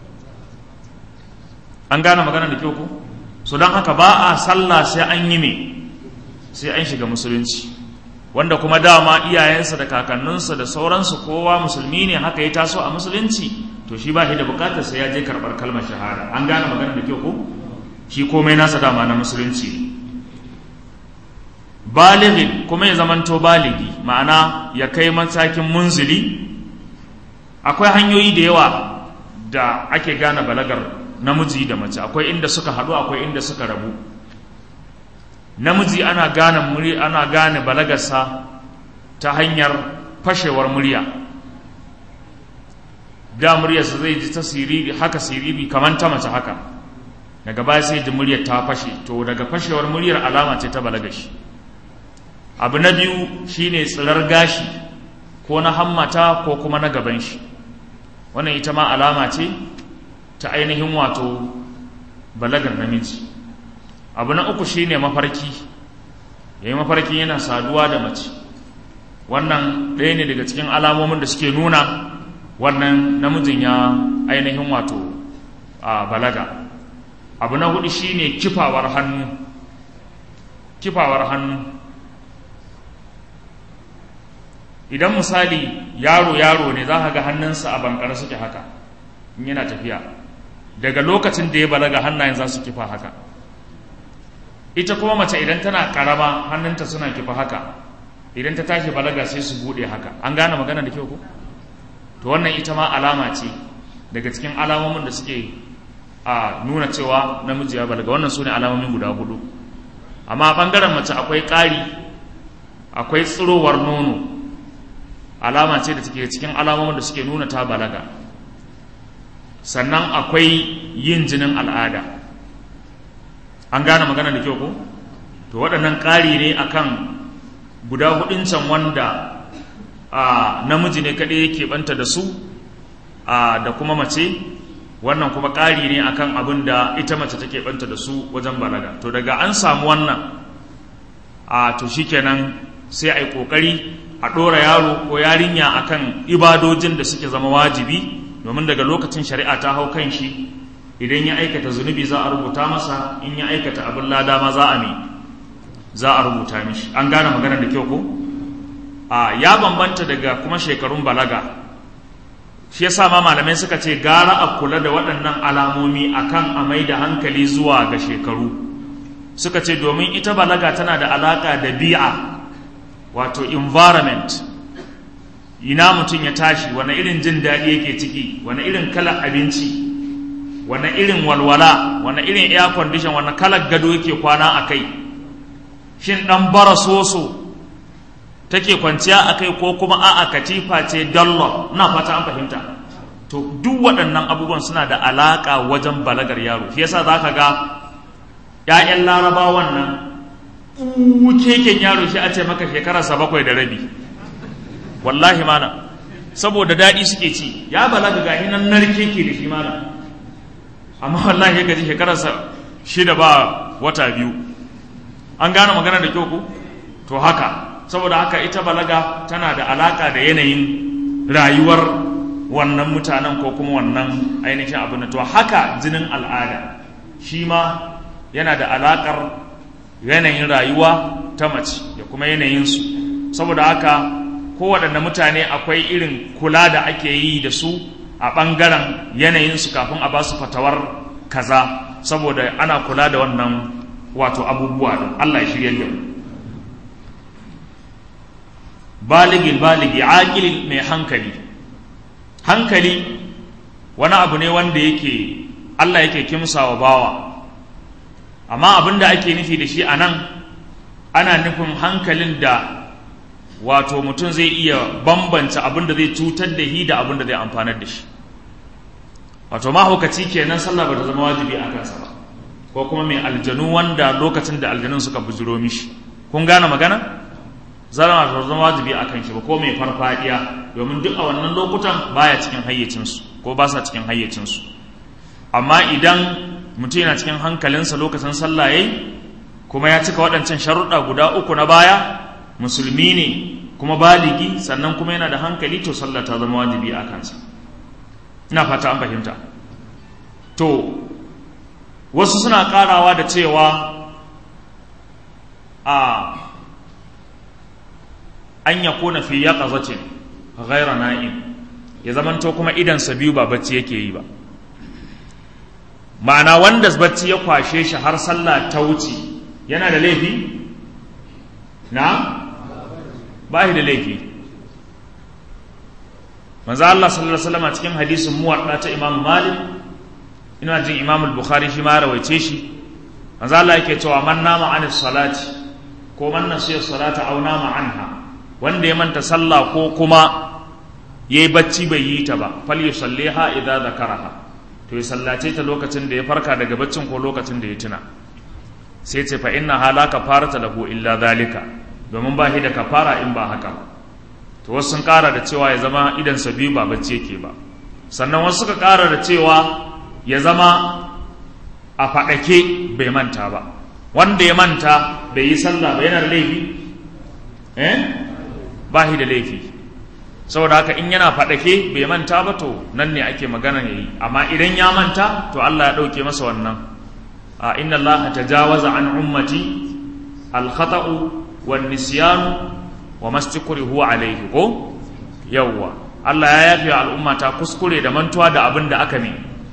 an gane magana da kyau ko so don haka ba a sallah sai an yi me sai an shiga musulunci wanda kuma dama iyayensa da kakanninsa da sauransu kowa musulmi ne haka ya taso a musulunci to shi ba shi da bukatar sai ya je karɓar kalmar shahada an gane magana da kyau ko shi komai nasa dama na musulunci ne balighin kuma ya zamanto baligi ma'ana ya kai matakin munzili akwai hanyoyi da yawa da ake gane balagar namiji da mace akwai inda suka haɗu akwai inda suka rabu namiji ana gane muri ana gane balagarsa ta hanyar fashewar murya da muryarsa zai ji ta siriri haka siriri kamar ta mace haka daga baya sai ji muryar ta fashe to daga fashewar muryar alama ce ta balagashi abu na biyu shine tsirar gashi ko na hammata ko kuma na gaban shi wannan ita ma alama ce ta ainihin wato balagar namiji abu na uku shine mafarki yayi mafarki yana saduwa da mace wannan ɗaya ne daga cikin alamomin da suke nuna wannan namijin ya ainihin wato a balaga abu na hudu shine kifawar hannu kifawar hannu idan misali yaro yaro ne za ka ga hannunsa a bankar suke haka in yana tafiya daga lokacin da ya balaga hannayen za su kifa haka ita kuma mace idan tana karama hannunta suna kifa haka idan ta tashi balaga sai su bude haka an gane magana da kyau ko to wannan ita ma alama ce daga cikin alamomin da suke a nuna cewa namiji ya balaga wannan su ne alamomin guda hudu amma bangaren mace akwai ƙari akwai tsirowar nono alama ce da take cikin alamomin da suke nuna ta balaga sannan akwai yin jinin al'ada an gane magana da kyau ko to waɗannan ƙari ne akan guda hudun can wanda a namiji ne kaɗai yake banta da su a da kuma mace wannan kuma ƙari ne akan abin da ita mace take banta da su wajen balaga to daga an samu wannan a to shikenan sai a yi ƙoƙari a ɗora yaro ko yarinya akan ibadojin da suke zama wajibi domin daga lokacin shari'a ta hau kan shi idan ya aikata zunubi za a rubuta masa in ya aikata abin lada ma za a mi za a rubuta mishi an gane maganar da kyau ko a ya bambanta daga kuma shekarun balaga shi yasa ma malamai suka ce gara a kula da waɗannan alamomi akan a mai da hankali zuwa ga shekaru suka ce domin ita balaga tana da alaƙa da bi'a wato environment ina mutum ya tashi wani irin jin daɗi yake ciki wani irin kalar abinci wani irin walwala wani irin air condition wani kalar gado yake kwana a kai shin ɗan bara soso take kwanciya a kai ko kuma a'a katifa ce dollar na fata an fahimta to duk waɗannan abubuwan suna da alaƙa wajen balagar yaro shi yasa za ka ga 'ya'yan larabawan nan keken yaro shi a ce maka shekararsa bakwai da rabi wallahi mana saboda daɗi suke ci ya balaga ga nan narke ke da shi mana amma wallahi gaji shekararsa shida ba wata biyu an gane magana da kyau ku to haka saboda haka ita balaga tana da alaka da yanayin rayuwar wannan mutanen ko kuma wannan ainihin abin to haka jinin al'ada shi ma yana da alakar yanayin rayuwa ta mace da kuma yanayinsu saboda haka kowaɗanne mutane akwai irin kula da ake yi da su a ɓangaren yanayinsu kafin a ba su fatawar kaza saboda ana kula da wannan wato abubuwa da Allah ya shirya da mu baligin baligi aƙilin mai hankali hankali wani abu ne wanda yake Allah yake kimsa wa bawa amma abin da ake nufi da shi a nan ana nufin hankalin da wato mutum zai iya bambanta abin da zai cutar da shi da abin da zai amfanar da shi wato mahaukaci kenan sallah ba ta zama wajibi a kansa ba ko kuma mai aljanu wanda lokacin da aljanun suka bujiro mishi kun gane magana zama ta zama wajibi a kan shi ba ko mai farfadiya domin duk a wannan lokutan baya cikin hayyacinsu ko ba sa cikin hayyacinsu amma idan mutum yana cikin hankalinsa lokacin sallah yayi kuma ya cika waɗancan sharuɗa guda uku na baya musulmi ne kuma baligi sannan kuma yana da hankali to sallah ta zama wajibi a kansa ina fata an fahimta to wasu suna karawa da cewa a an ya kona fi ya ƙazacin ghaira na'im ya zamanto kuma idansa biyu ba bacci yake yi ba ma'ana wanda bacci ya kwashe shi har sallah ta wuce yana da laifi na ba shi da laifi manzo Allah sallallahu alaihi wasallam cikin hadisin muwadda ta Imam Malik ina jin Imam al-Bukhari shi ma rawaice shi manzo Allah yake cewa man nama anis salati ko man nasiya salata aw nama anha wanda ya manta sallah ko kuma yayi bacci bai yi ta ba fal yusalliha idza zakaraha to ya sallace ta lokacin da ya farka daga baccin ko lokacin da ya tuna sai ce fa inna hala kafarata lahu illa zalika domin ba shi da kafara in ba haka ba to wasu sun kara da cewa ya zama idansa biyu ba bacci yake ba sannan wasu suka kara da cewa ya zama a faɗake bai manta ba wanda ya manta bai yi sallah ba yana da laifi eh ba shi da laifi saboda haka in yana faɗake bai manta ba to nan ne ake magana ya yi amma idan ya manta to Allah ya ɗauke masa wannan a inna Allah tajawaza an ummati al-khata'u wan nisyanu wa mastukuri huwa alaihi ko yawwa Allah ya yafe al'umma ta kuskure da mantuwa da abin da aka ne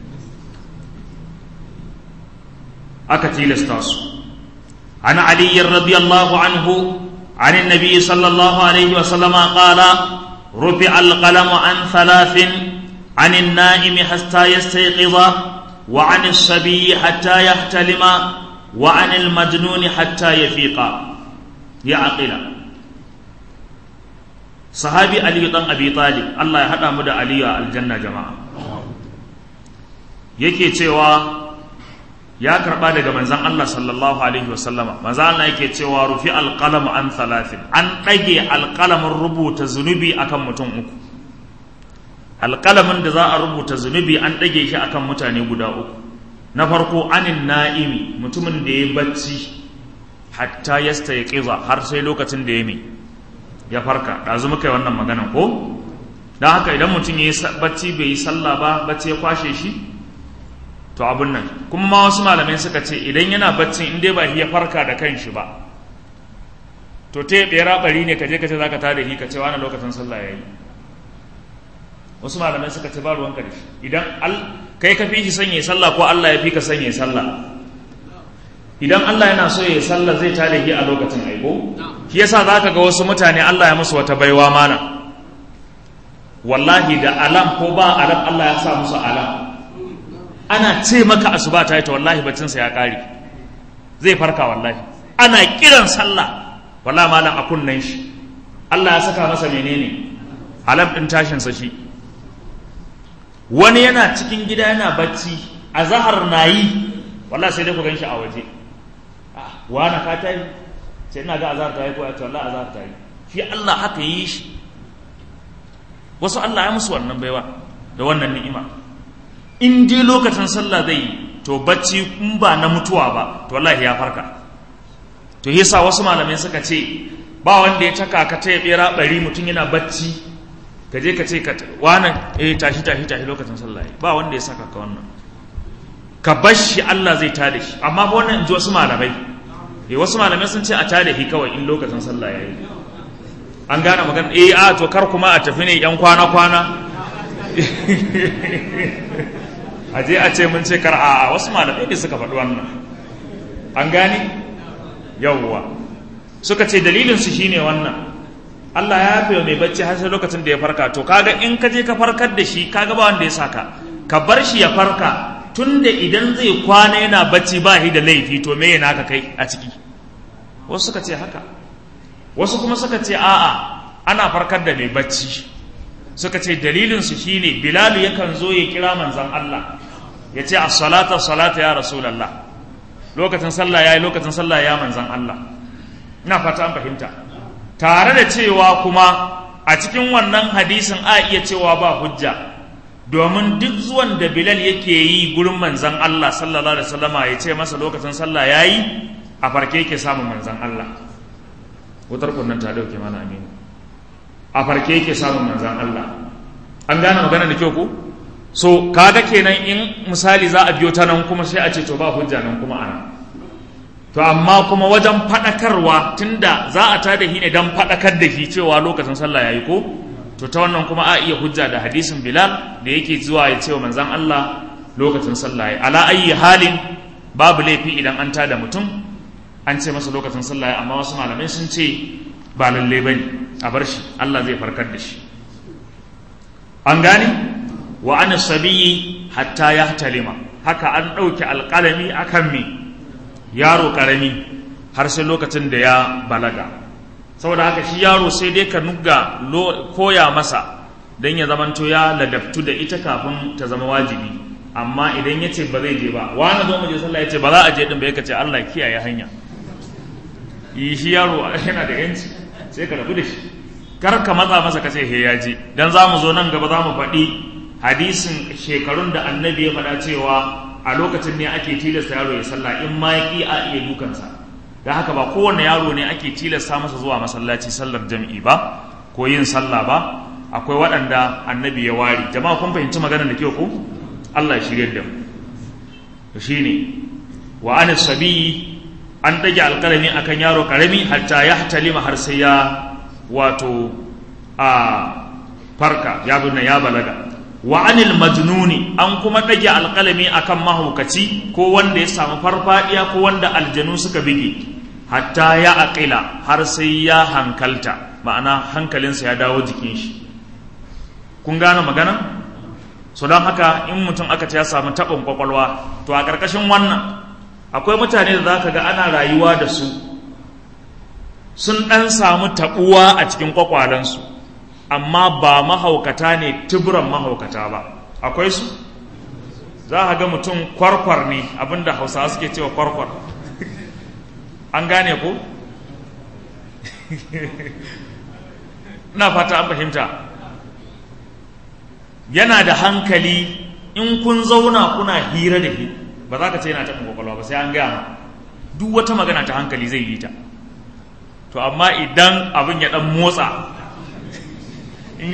aka tilasta su an ali radiyallahu anhu عن النبي صلى الله عليه وسلم قال رفع القلم عن ثلاث عن النائم حتى يستيقظ وعن الصبي حتى يحتلم وعن المجنون حتى يفيق يعقل sahabi aliyu dan abi talib Allah ya hada mu da aliyu a aljanna jama'a yake cewa ya karba daga manzon Allah sallallahu alaihi wasallama manzon Allah yake cewa rufi alqalamu an thalathin an dage alqalamin rubuta zunubi akan mutum uku alqalamin da za a rubuta zunubi an dage shi akan mutane guda uku na farko anin na'imi mutumin da ya bacci hatta yastayqiza har sai lokacin da ya mai ya farka ɗazu muka yi wannan maganan ko don haka idan mutum ya yi bacci bai yi sallah ba bacci ya kwashe shi to abun nan kuma ma wasu malamai suka ce idan yana baccin in dai ba ya farka da kanshi ba to te ɓera ɓari ne ka je ka ce za ka tada shi ka ce wani lokacin sallah ya yi wasu malamai suka ce ba ruwanka da shi idan kai ka fi shi sanya sallah ko Allah ya fi ka sanya sallah idan Allah yana so ya sallah zai tare shi a lokacin aiko shi yasa zaka ga wasu mutane Allah ya musu wata baiwa mana wallahi da alam ko ba alam Allah ya sa musu alam ana ce maka asuba ta yi ta wallahi baccinsa ya kare zai farka wallahi ana kiran sallah wallahi malam a kunnen shi Allah ya saka masa menene alam din tashinsa shi wani yana cikin gida yana bacci a zahar na yi wallahi sai dai ku gan shi a waje wani ka ta yi sai ina ga azhar ta yi ko ya ce wallahi azhar ta yi shi Allah haka yi shi wasu Allah ya musu wannan baiwa da wannan ni'ima in dai lokacin sallah zai yi to bacci in ba na mutuwa ba to wallahi ya farka to yasa wasu malamai suka ce ba wanda ya taka ka ta bera bari mutum yana bacci ka je ka ce ka wani eh tashi tashi tashi lokacin sallah ba wanda ya saka ka wannan ka bar shi Allah zai tada shi amma ba wannan ji wasu malamai eh wasu malamai sun ce a tada shi kawai in lokacin sallah yayi an gane magana eh a to kar kuma a tafi ne yan kwana kwana a je a ce mun ce kar a wasu malamai ne suka faɗi wannan an gane yawwa suka ce dalilin su shine wannan Allah ya yafe mai bacci har sai lokacin da ya farka to kaga in ka je ka farkar da shi kaga ba wanda ya saka ka bar shi ya farka tunda idan zai kwana yana bacci ba shi da laifi to me yana ka kai a ciki wasu suka ce haka wasu kuma suka ce a'a ana farkar da mai bacci suka ce dalilinsu shine bilalu yakan zo ya kira manzan Allah ya ce as-salata salata ya rasulallah lokacin sallah yayi lokacin sallah ya manzan Allah ina fata an fahimta tare da cewa kuma a cikin wannan hadisin a iya cewa ba hujja domin duk zuwan da bilal yake yi gurin manzan Allah sallallahu alaihi wasallama ya ce masa lokacin sallah yayi a farke yake samun manzan Allah wutar kunnan ta dauke mana aminu a farke yake samun manzan Allah an gane magana da kyau ku so kaga kenan in misali za a biyo ta nan kuma sai a ce to ba hujja nan kuma ana to amma kuma wajen faɗakarwa tunda za a tada shi ne don faɗakar da shi cewa lokacin sallah yayi ko to ta wannan kuma a iya hujja da hadisin bilal da yake zuwa ya ce wa manzan Allah lokacin sallah yayi ala ayyi halin babu laifi idan an tada mutum an ce masa lokacin sallah yayi amma wasu malamai sun ce ba lalle bane a bar shi Allah zai farkar da shi an gane wa an sabiyi hatta ya talima haka an ɗauki alƙalami akan me yaro ƙarami har sai lokacin da ya balaga saboda haka shi yaro sai dai ka nuga koya masa don ya zamanto ya ladabtu da ita kafin ta zama wajibi amma idan ya ce ba zai je ba wani zo mu je sallah ya ce ba za a je din ba ya ce Allah kiyaye hanya yi shi yaro yana da yanci sai ka rabu da shi kar ka matsa masa ka ce he ya je dan za mu zo nan gaba za mu faɗi hadisin shekarun da annabi ya faɗa cewa a lokacin ne ake tilasta yaro ya sallah in ma ya a iya dukansa da haka ba kowane yaro ne ake tilasta masa zuwa masallaci sallar jam'i ba ko yin sallah ba akwai waɗanda annabi ya ware jama'a kun fahimci maganar da kyau ko Allah ya shirye da mu shine wa an sabiyi an dage alƙalami akan yaro ƙarami hatta ya talima har sai ya wato a farka ya bin ya balaga wa anil majnuni an kuma dage alƙalami akan mahaukaci ko wanda ya samu farfadiya ko wanda aljanu suka bige hatta ya aqila har sai ya hankalta ma'ana hankalinsa ya dawo jikin shi kun gane magana so don haka in mutum aka ce ya samu taɓin kwakwalwa to a ƙarƙashin wannan akwai mutane da za ka ga ana rayuwa da su sun ɗan samu taɓuwa a cikin kwakwalensu amma ba mahaukata ne tuburan mahaukata ba akwai su za a ga mutum kwarkwar ne abinda hausawa suke cewa kwarkwar an gane ko na fata an fahimta yana da hankali in kun zauna kuna hira da shi ba za ka ce yana taɓin kwakwalwa ba sai an gaya ma duk wata magana ta hankali zai yi ta to amma idan abin ya ɗan motsa in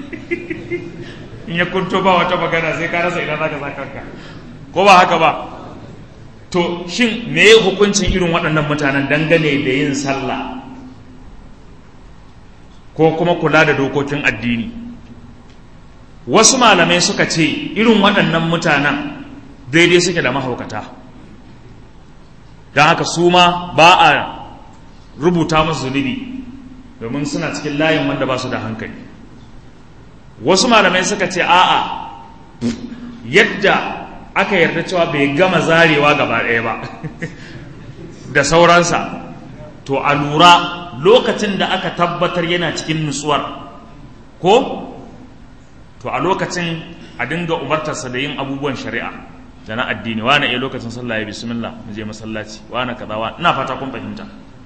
ya kunto ba wata magana sai ka rasa idan za ka sa kanka ko ba haka ba to shin me hukuncin irin waɗannan mutanen dangane da yin sallah ko kuma kula da dokokin addini wasu malamai suka ce irin waɗannan mutanen daidai suke da mahaukata don haka su ma ba a rubuta musu zunubi domin suna cikin layin wanda ba su da hankali wasu malamai suka ce a'a yadda aka yarda cewa bai gama zarewa gaba ɗaya ba da sauransa to a lura lokacin da aka tabbatar yana cikin nutsuwar ko to a lokacin a dinga umartarsa da yin abubuwan shari'a da na addini wane iya lokacin sallah ya bismillah mu je masallaci wane kaza wa ina fata kun fahimta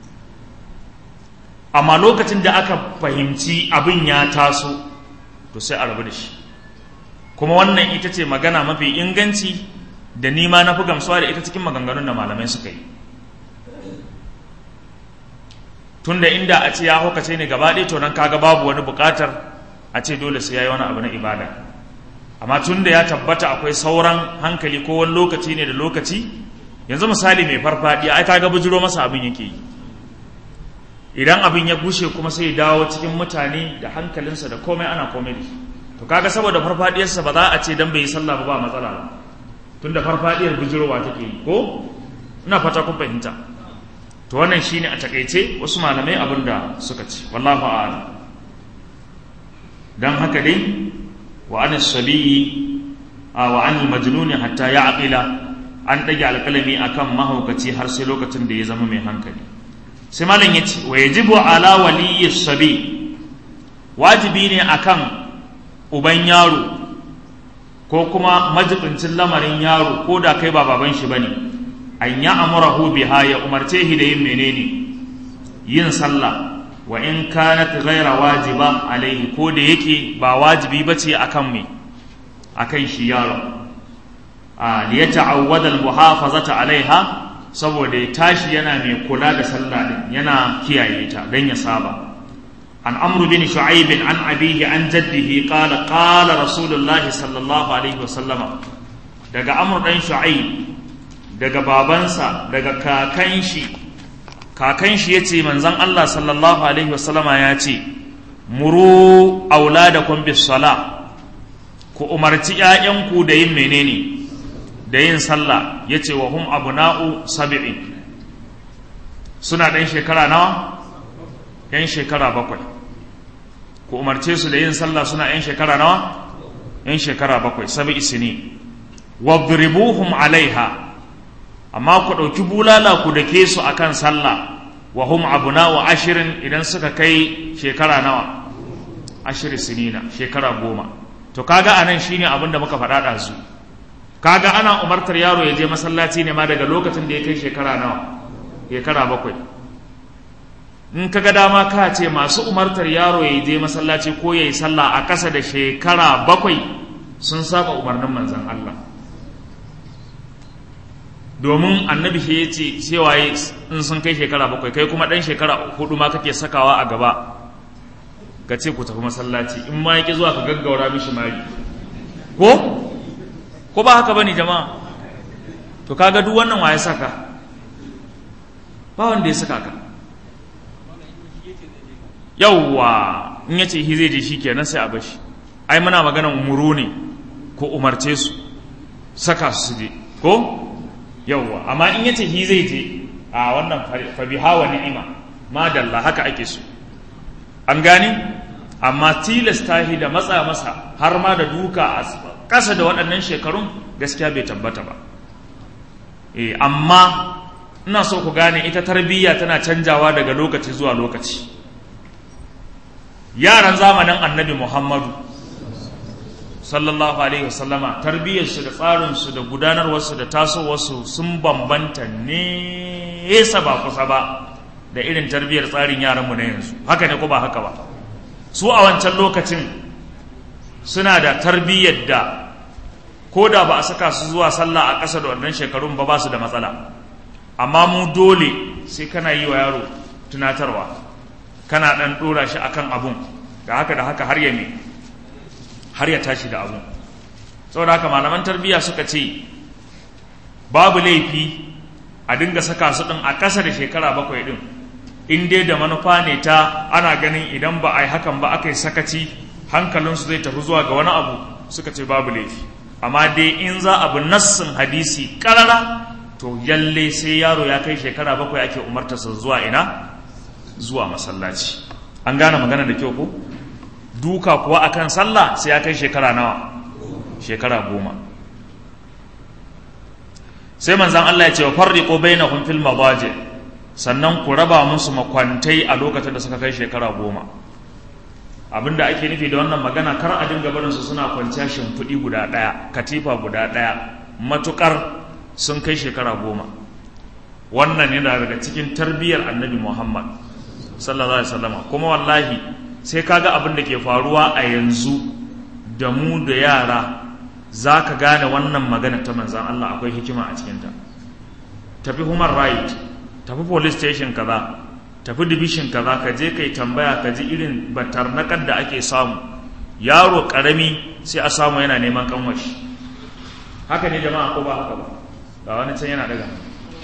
amma lokacin da aka fahimci abin ya taso to sai a rabu da shi kuma wannan ita ce magana mafi inganci da nima na fi gamsuwa da ita cikin maganganun da malamai suka yi tunda inda a ce ya hukace ne gaba ɗaya to nan kaga babu wani buƙatar a ce dole sai ya yi wani abu na ibada amma tunda ya tabbata akwai sauran hankali ko wani lokaci ne da lokaci yanzu misali mai farfaɗiya ai kaga bujiro masa abin yake yi idan abin ya gushe kuma sai ya dawo cikin mutane da hankalinsa da komai ana komai da shi to kaga saboda farfadiyarsa ba za a ce dan bai yi sallah ba ba matsala ba tunda farfadiyar bujirowa take yi ko ina fata kun fahimta to wannan shine a takaice wasu malamai abin da suka ce wallahu a'lam dan haka dai wa an sabiyi wa an majnun hatta ya'qila an dage alkalami akan mahaukaci har sai lokacin da ya zama mai hankali sai malam yace wa yajibu ala waliyyi sabi wajibi ne akan uban yaro ko kuma majibincin lamarin yaro ko da kai ba baban shi bane an ya amurahu biha ya umarce shi da yin menene yin sallah wa in kanat ghaira wajiba alaihi ko da yake ba wajibi bace akan me akan shi yaro a li yata'awwada al-muhafazata alaiha saboda ya tashi yana mai kula da sallah din yana kiyaye ta dan ya saba عن عمرو بن شعيب عن أبيه عن جده قال قال رسول الله صلى الله عليه وسلم daga Amr dan Shu'aib daga babansa daga kakan shi kakan shi yace manzon Allah sallallahu alaihi wasallama ya ce muru auladakum bis sala ku umarci ƴaƴanku da yin menene da yin sallah yace wa hum abna'u sab'in suna ɗan shekara nawa ‘yan shekara bakwai ku umarce su da yin sallah suna ‘yan shekara nawa ‘yan shekara bakwai sabi isini wadribuhum alaiha amma ku ɗauki bulala ku dake su akan sallah wa hum abuna wa ashirin idan suka kai shekara nawa ashirin sinina shekara goma to kaga anan shine abin da muka faɗa ɗazu kaga ana umartar yaro ya je masallaci ne ma daga lokacin da ya kai shekara nawa shekara bakwai in ka ga dama ka ce masu umartar yaro ya je masallaci ko ya yi sallah a ƙasa da shekara bakwai sun saba umarnin manzan Allah domin annabi shi ya ce cewa in sun kai shekara bakwai kai kuma ɗan shekara hudu ma kake sakawa a gaba ka ce ku tafi masallaci in ma yake zuwa ka gaggaura mishi mari ko ko ba haka bane jama'a to kaga duk wannan waye saka ba wanda ya saka ka yawwa in yace shi zai je shi kenan sai a bashi ai muna magana umuru ne ko umarce su saka su je ko yawwa amma in yace shi zai je a wannan fa biha wa ni'ima madalla haka ake so an gani amma tilasta shi da matsa masa har ma da duka a ƙasa da waɗannan shekarun gaskiya bai tabbata ba eh amma ina so ku gane ita tarbiyya tana canjawa daga lokaci zuwa lokaci yaran zamanin annabi muhammadu sallallahu alaihi wasallama tarbiyyarsu da tsarinsu da gudanarwarsu da tasowarsu sun bambanta nesa ba kusa ba da irin tarbiyyar tsarin yaranmu na yanzu haka ne ko ba haka ba su a wancan lokacin suna da tarbiyyar da ko da ba a saka su zuwa sallah a ƙasa da wannan shekarun ba ba su da matsala amma mu dole sai kana yi wa yaro tunatarwa kana ɗan ɗora shi akan abun da haka da haka har ya me har ya tashi da abun saboda haka malaman tarbiyya suka ce babu laifi a dinga saka su ɗin a ƙasa da shekara bakwai ɗin in dai da manufa ne ta ana ganin idan ba a yi hakan ba aka yi sakaci hankalinsu zai tafi zuwa ga wani abu suka ce babu laifi amma dai in za a bi nassin hadisi karara to yalle sai yaro ya kai shekara bakwai ake umartarsa zuwa ina zuwa masallaci an gane magana da kyau ko duka kuwa akan sallah sai ya kai shekara nawa shekara goma sai manzan Allah ya ce wa farriqu bainahum fil madaji sannan ku raba musu makwantai a lokacin da suka kai shekara goma abinda ake nufi da wannan magana kar a dinga barin su suna kwanciya shimfiɗi guda ɗaya katifa guda ɗaya matukar sun kai shekara goma wannan yana daga cikin tarbiyyar annabi muhammad sallallahu alaihi wasallam kuma wallahi sai kaga abin da ke faruwa a yanzu da mu da yara za ka gane wannan magana ta manzan Allah akwai hikima a cikinta tafi human right tafi police station kaza tafi division kaza ka je kai tambaya ka ji irin batarnakar da ake samu yaro karami sai a samu yana neman kanwashi haka ne jama'a ko ba haka ba ga wani can yana daga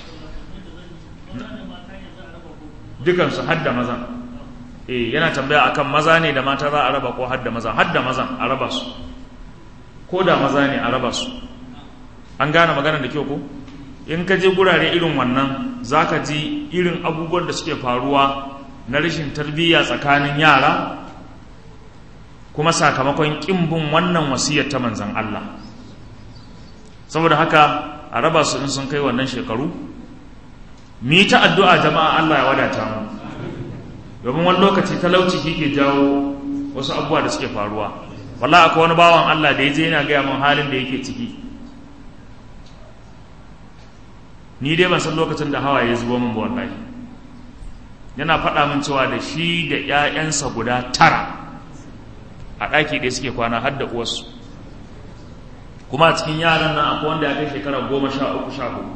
dukansu hadda mazan eh yana tambaya akan maza ne da mata za a raba ko hadda mazan hadda mazan a raba su ko da maza ne a raba su an gane magana da kyau ko in ka je gurare irin wannan za ka ji irin abubuwan da suke faruwa na rashin tarbiyya tsakanin yara kuma sakamakon ƙimbin wannan wasiyar ta manzan Allah saboda haka a raba su in sun kai wannan shekaru mi ta addu'a jama'a Allah ya wadata mu domin wani lokaci talauci ke jawo wasu abubuwa da suke faruwa wallahi akwai wani bawan Allah da ya je yana gaya min halin da yake ciki ni dai ban san lokacin da hawaye zubo min ba wallahi yana faɗa min cewa da shi da ƴaƴansa guda tara a ɗaki ɗaya suke kwana har da uwarsu kuma a cikin yaran nan akwai wanda ya kai shekara goma sha uku sha hudu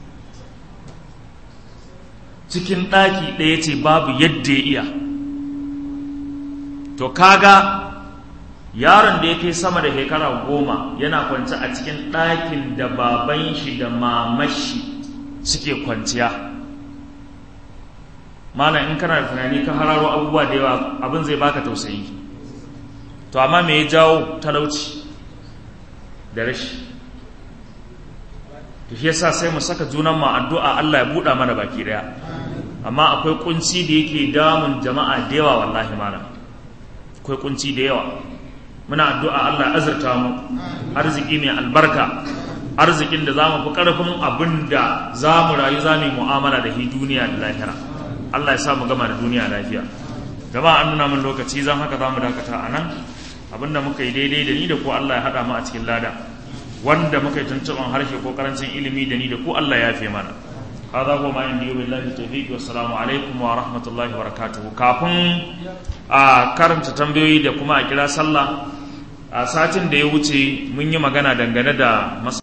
cikin ɗaki ɗaya ce babu yadda ya iya to kaga yaron da ya kai sama da shekara goma yana kwance a cikin ɗakin da baban shi da mamashi suke kwanciya malam in kana da tunani ka hararo abubuwa da yawa abin zai baka tausayi to amma me ya jawo talauci da rashi to shi yasa sai mu saka junan mu addu'a Allah ya buɗa mana baki daya amma akwai kunci da yake damun jama'a da yawa wallahi malam akwai kunci da yawa muna addu'a Allah azurta mu arziki mai albarka arzikin da za mu fi ƙarfin abin da za mu rayu za mu yi mu'amala da shi duniya da lahira Allah ya sa mu gama da duniya lafiya jama'a an nuna min lokaci zan haka za mu dakata a nan abin da muka yi daidai da ni da ku Allah ya haɗa mu a cikin lada wanda muka yi tuntuɓan harshe ko karancin ilimi da ni da ku Allah ya fi mana هذا هو ما عندي وبالله التوفيق والسلام عليكم ورحمة الله وبركاته kafin a karanta tambayoyi da kuma a kira sallah a satin da ya wuce mun yi magana dangane da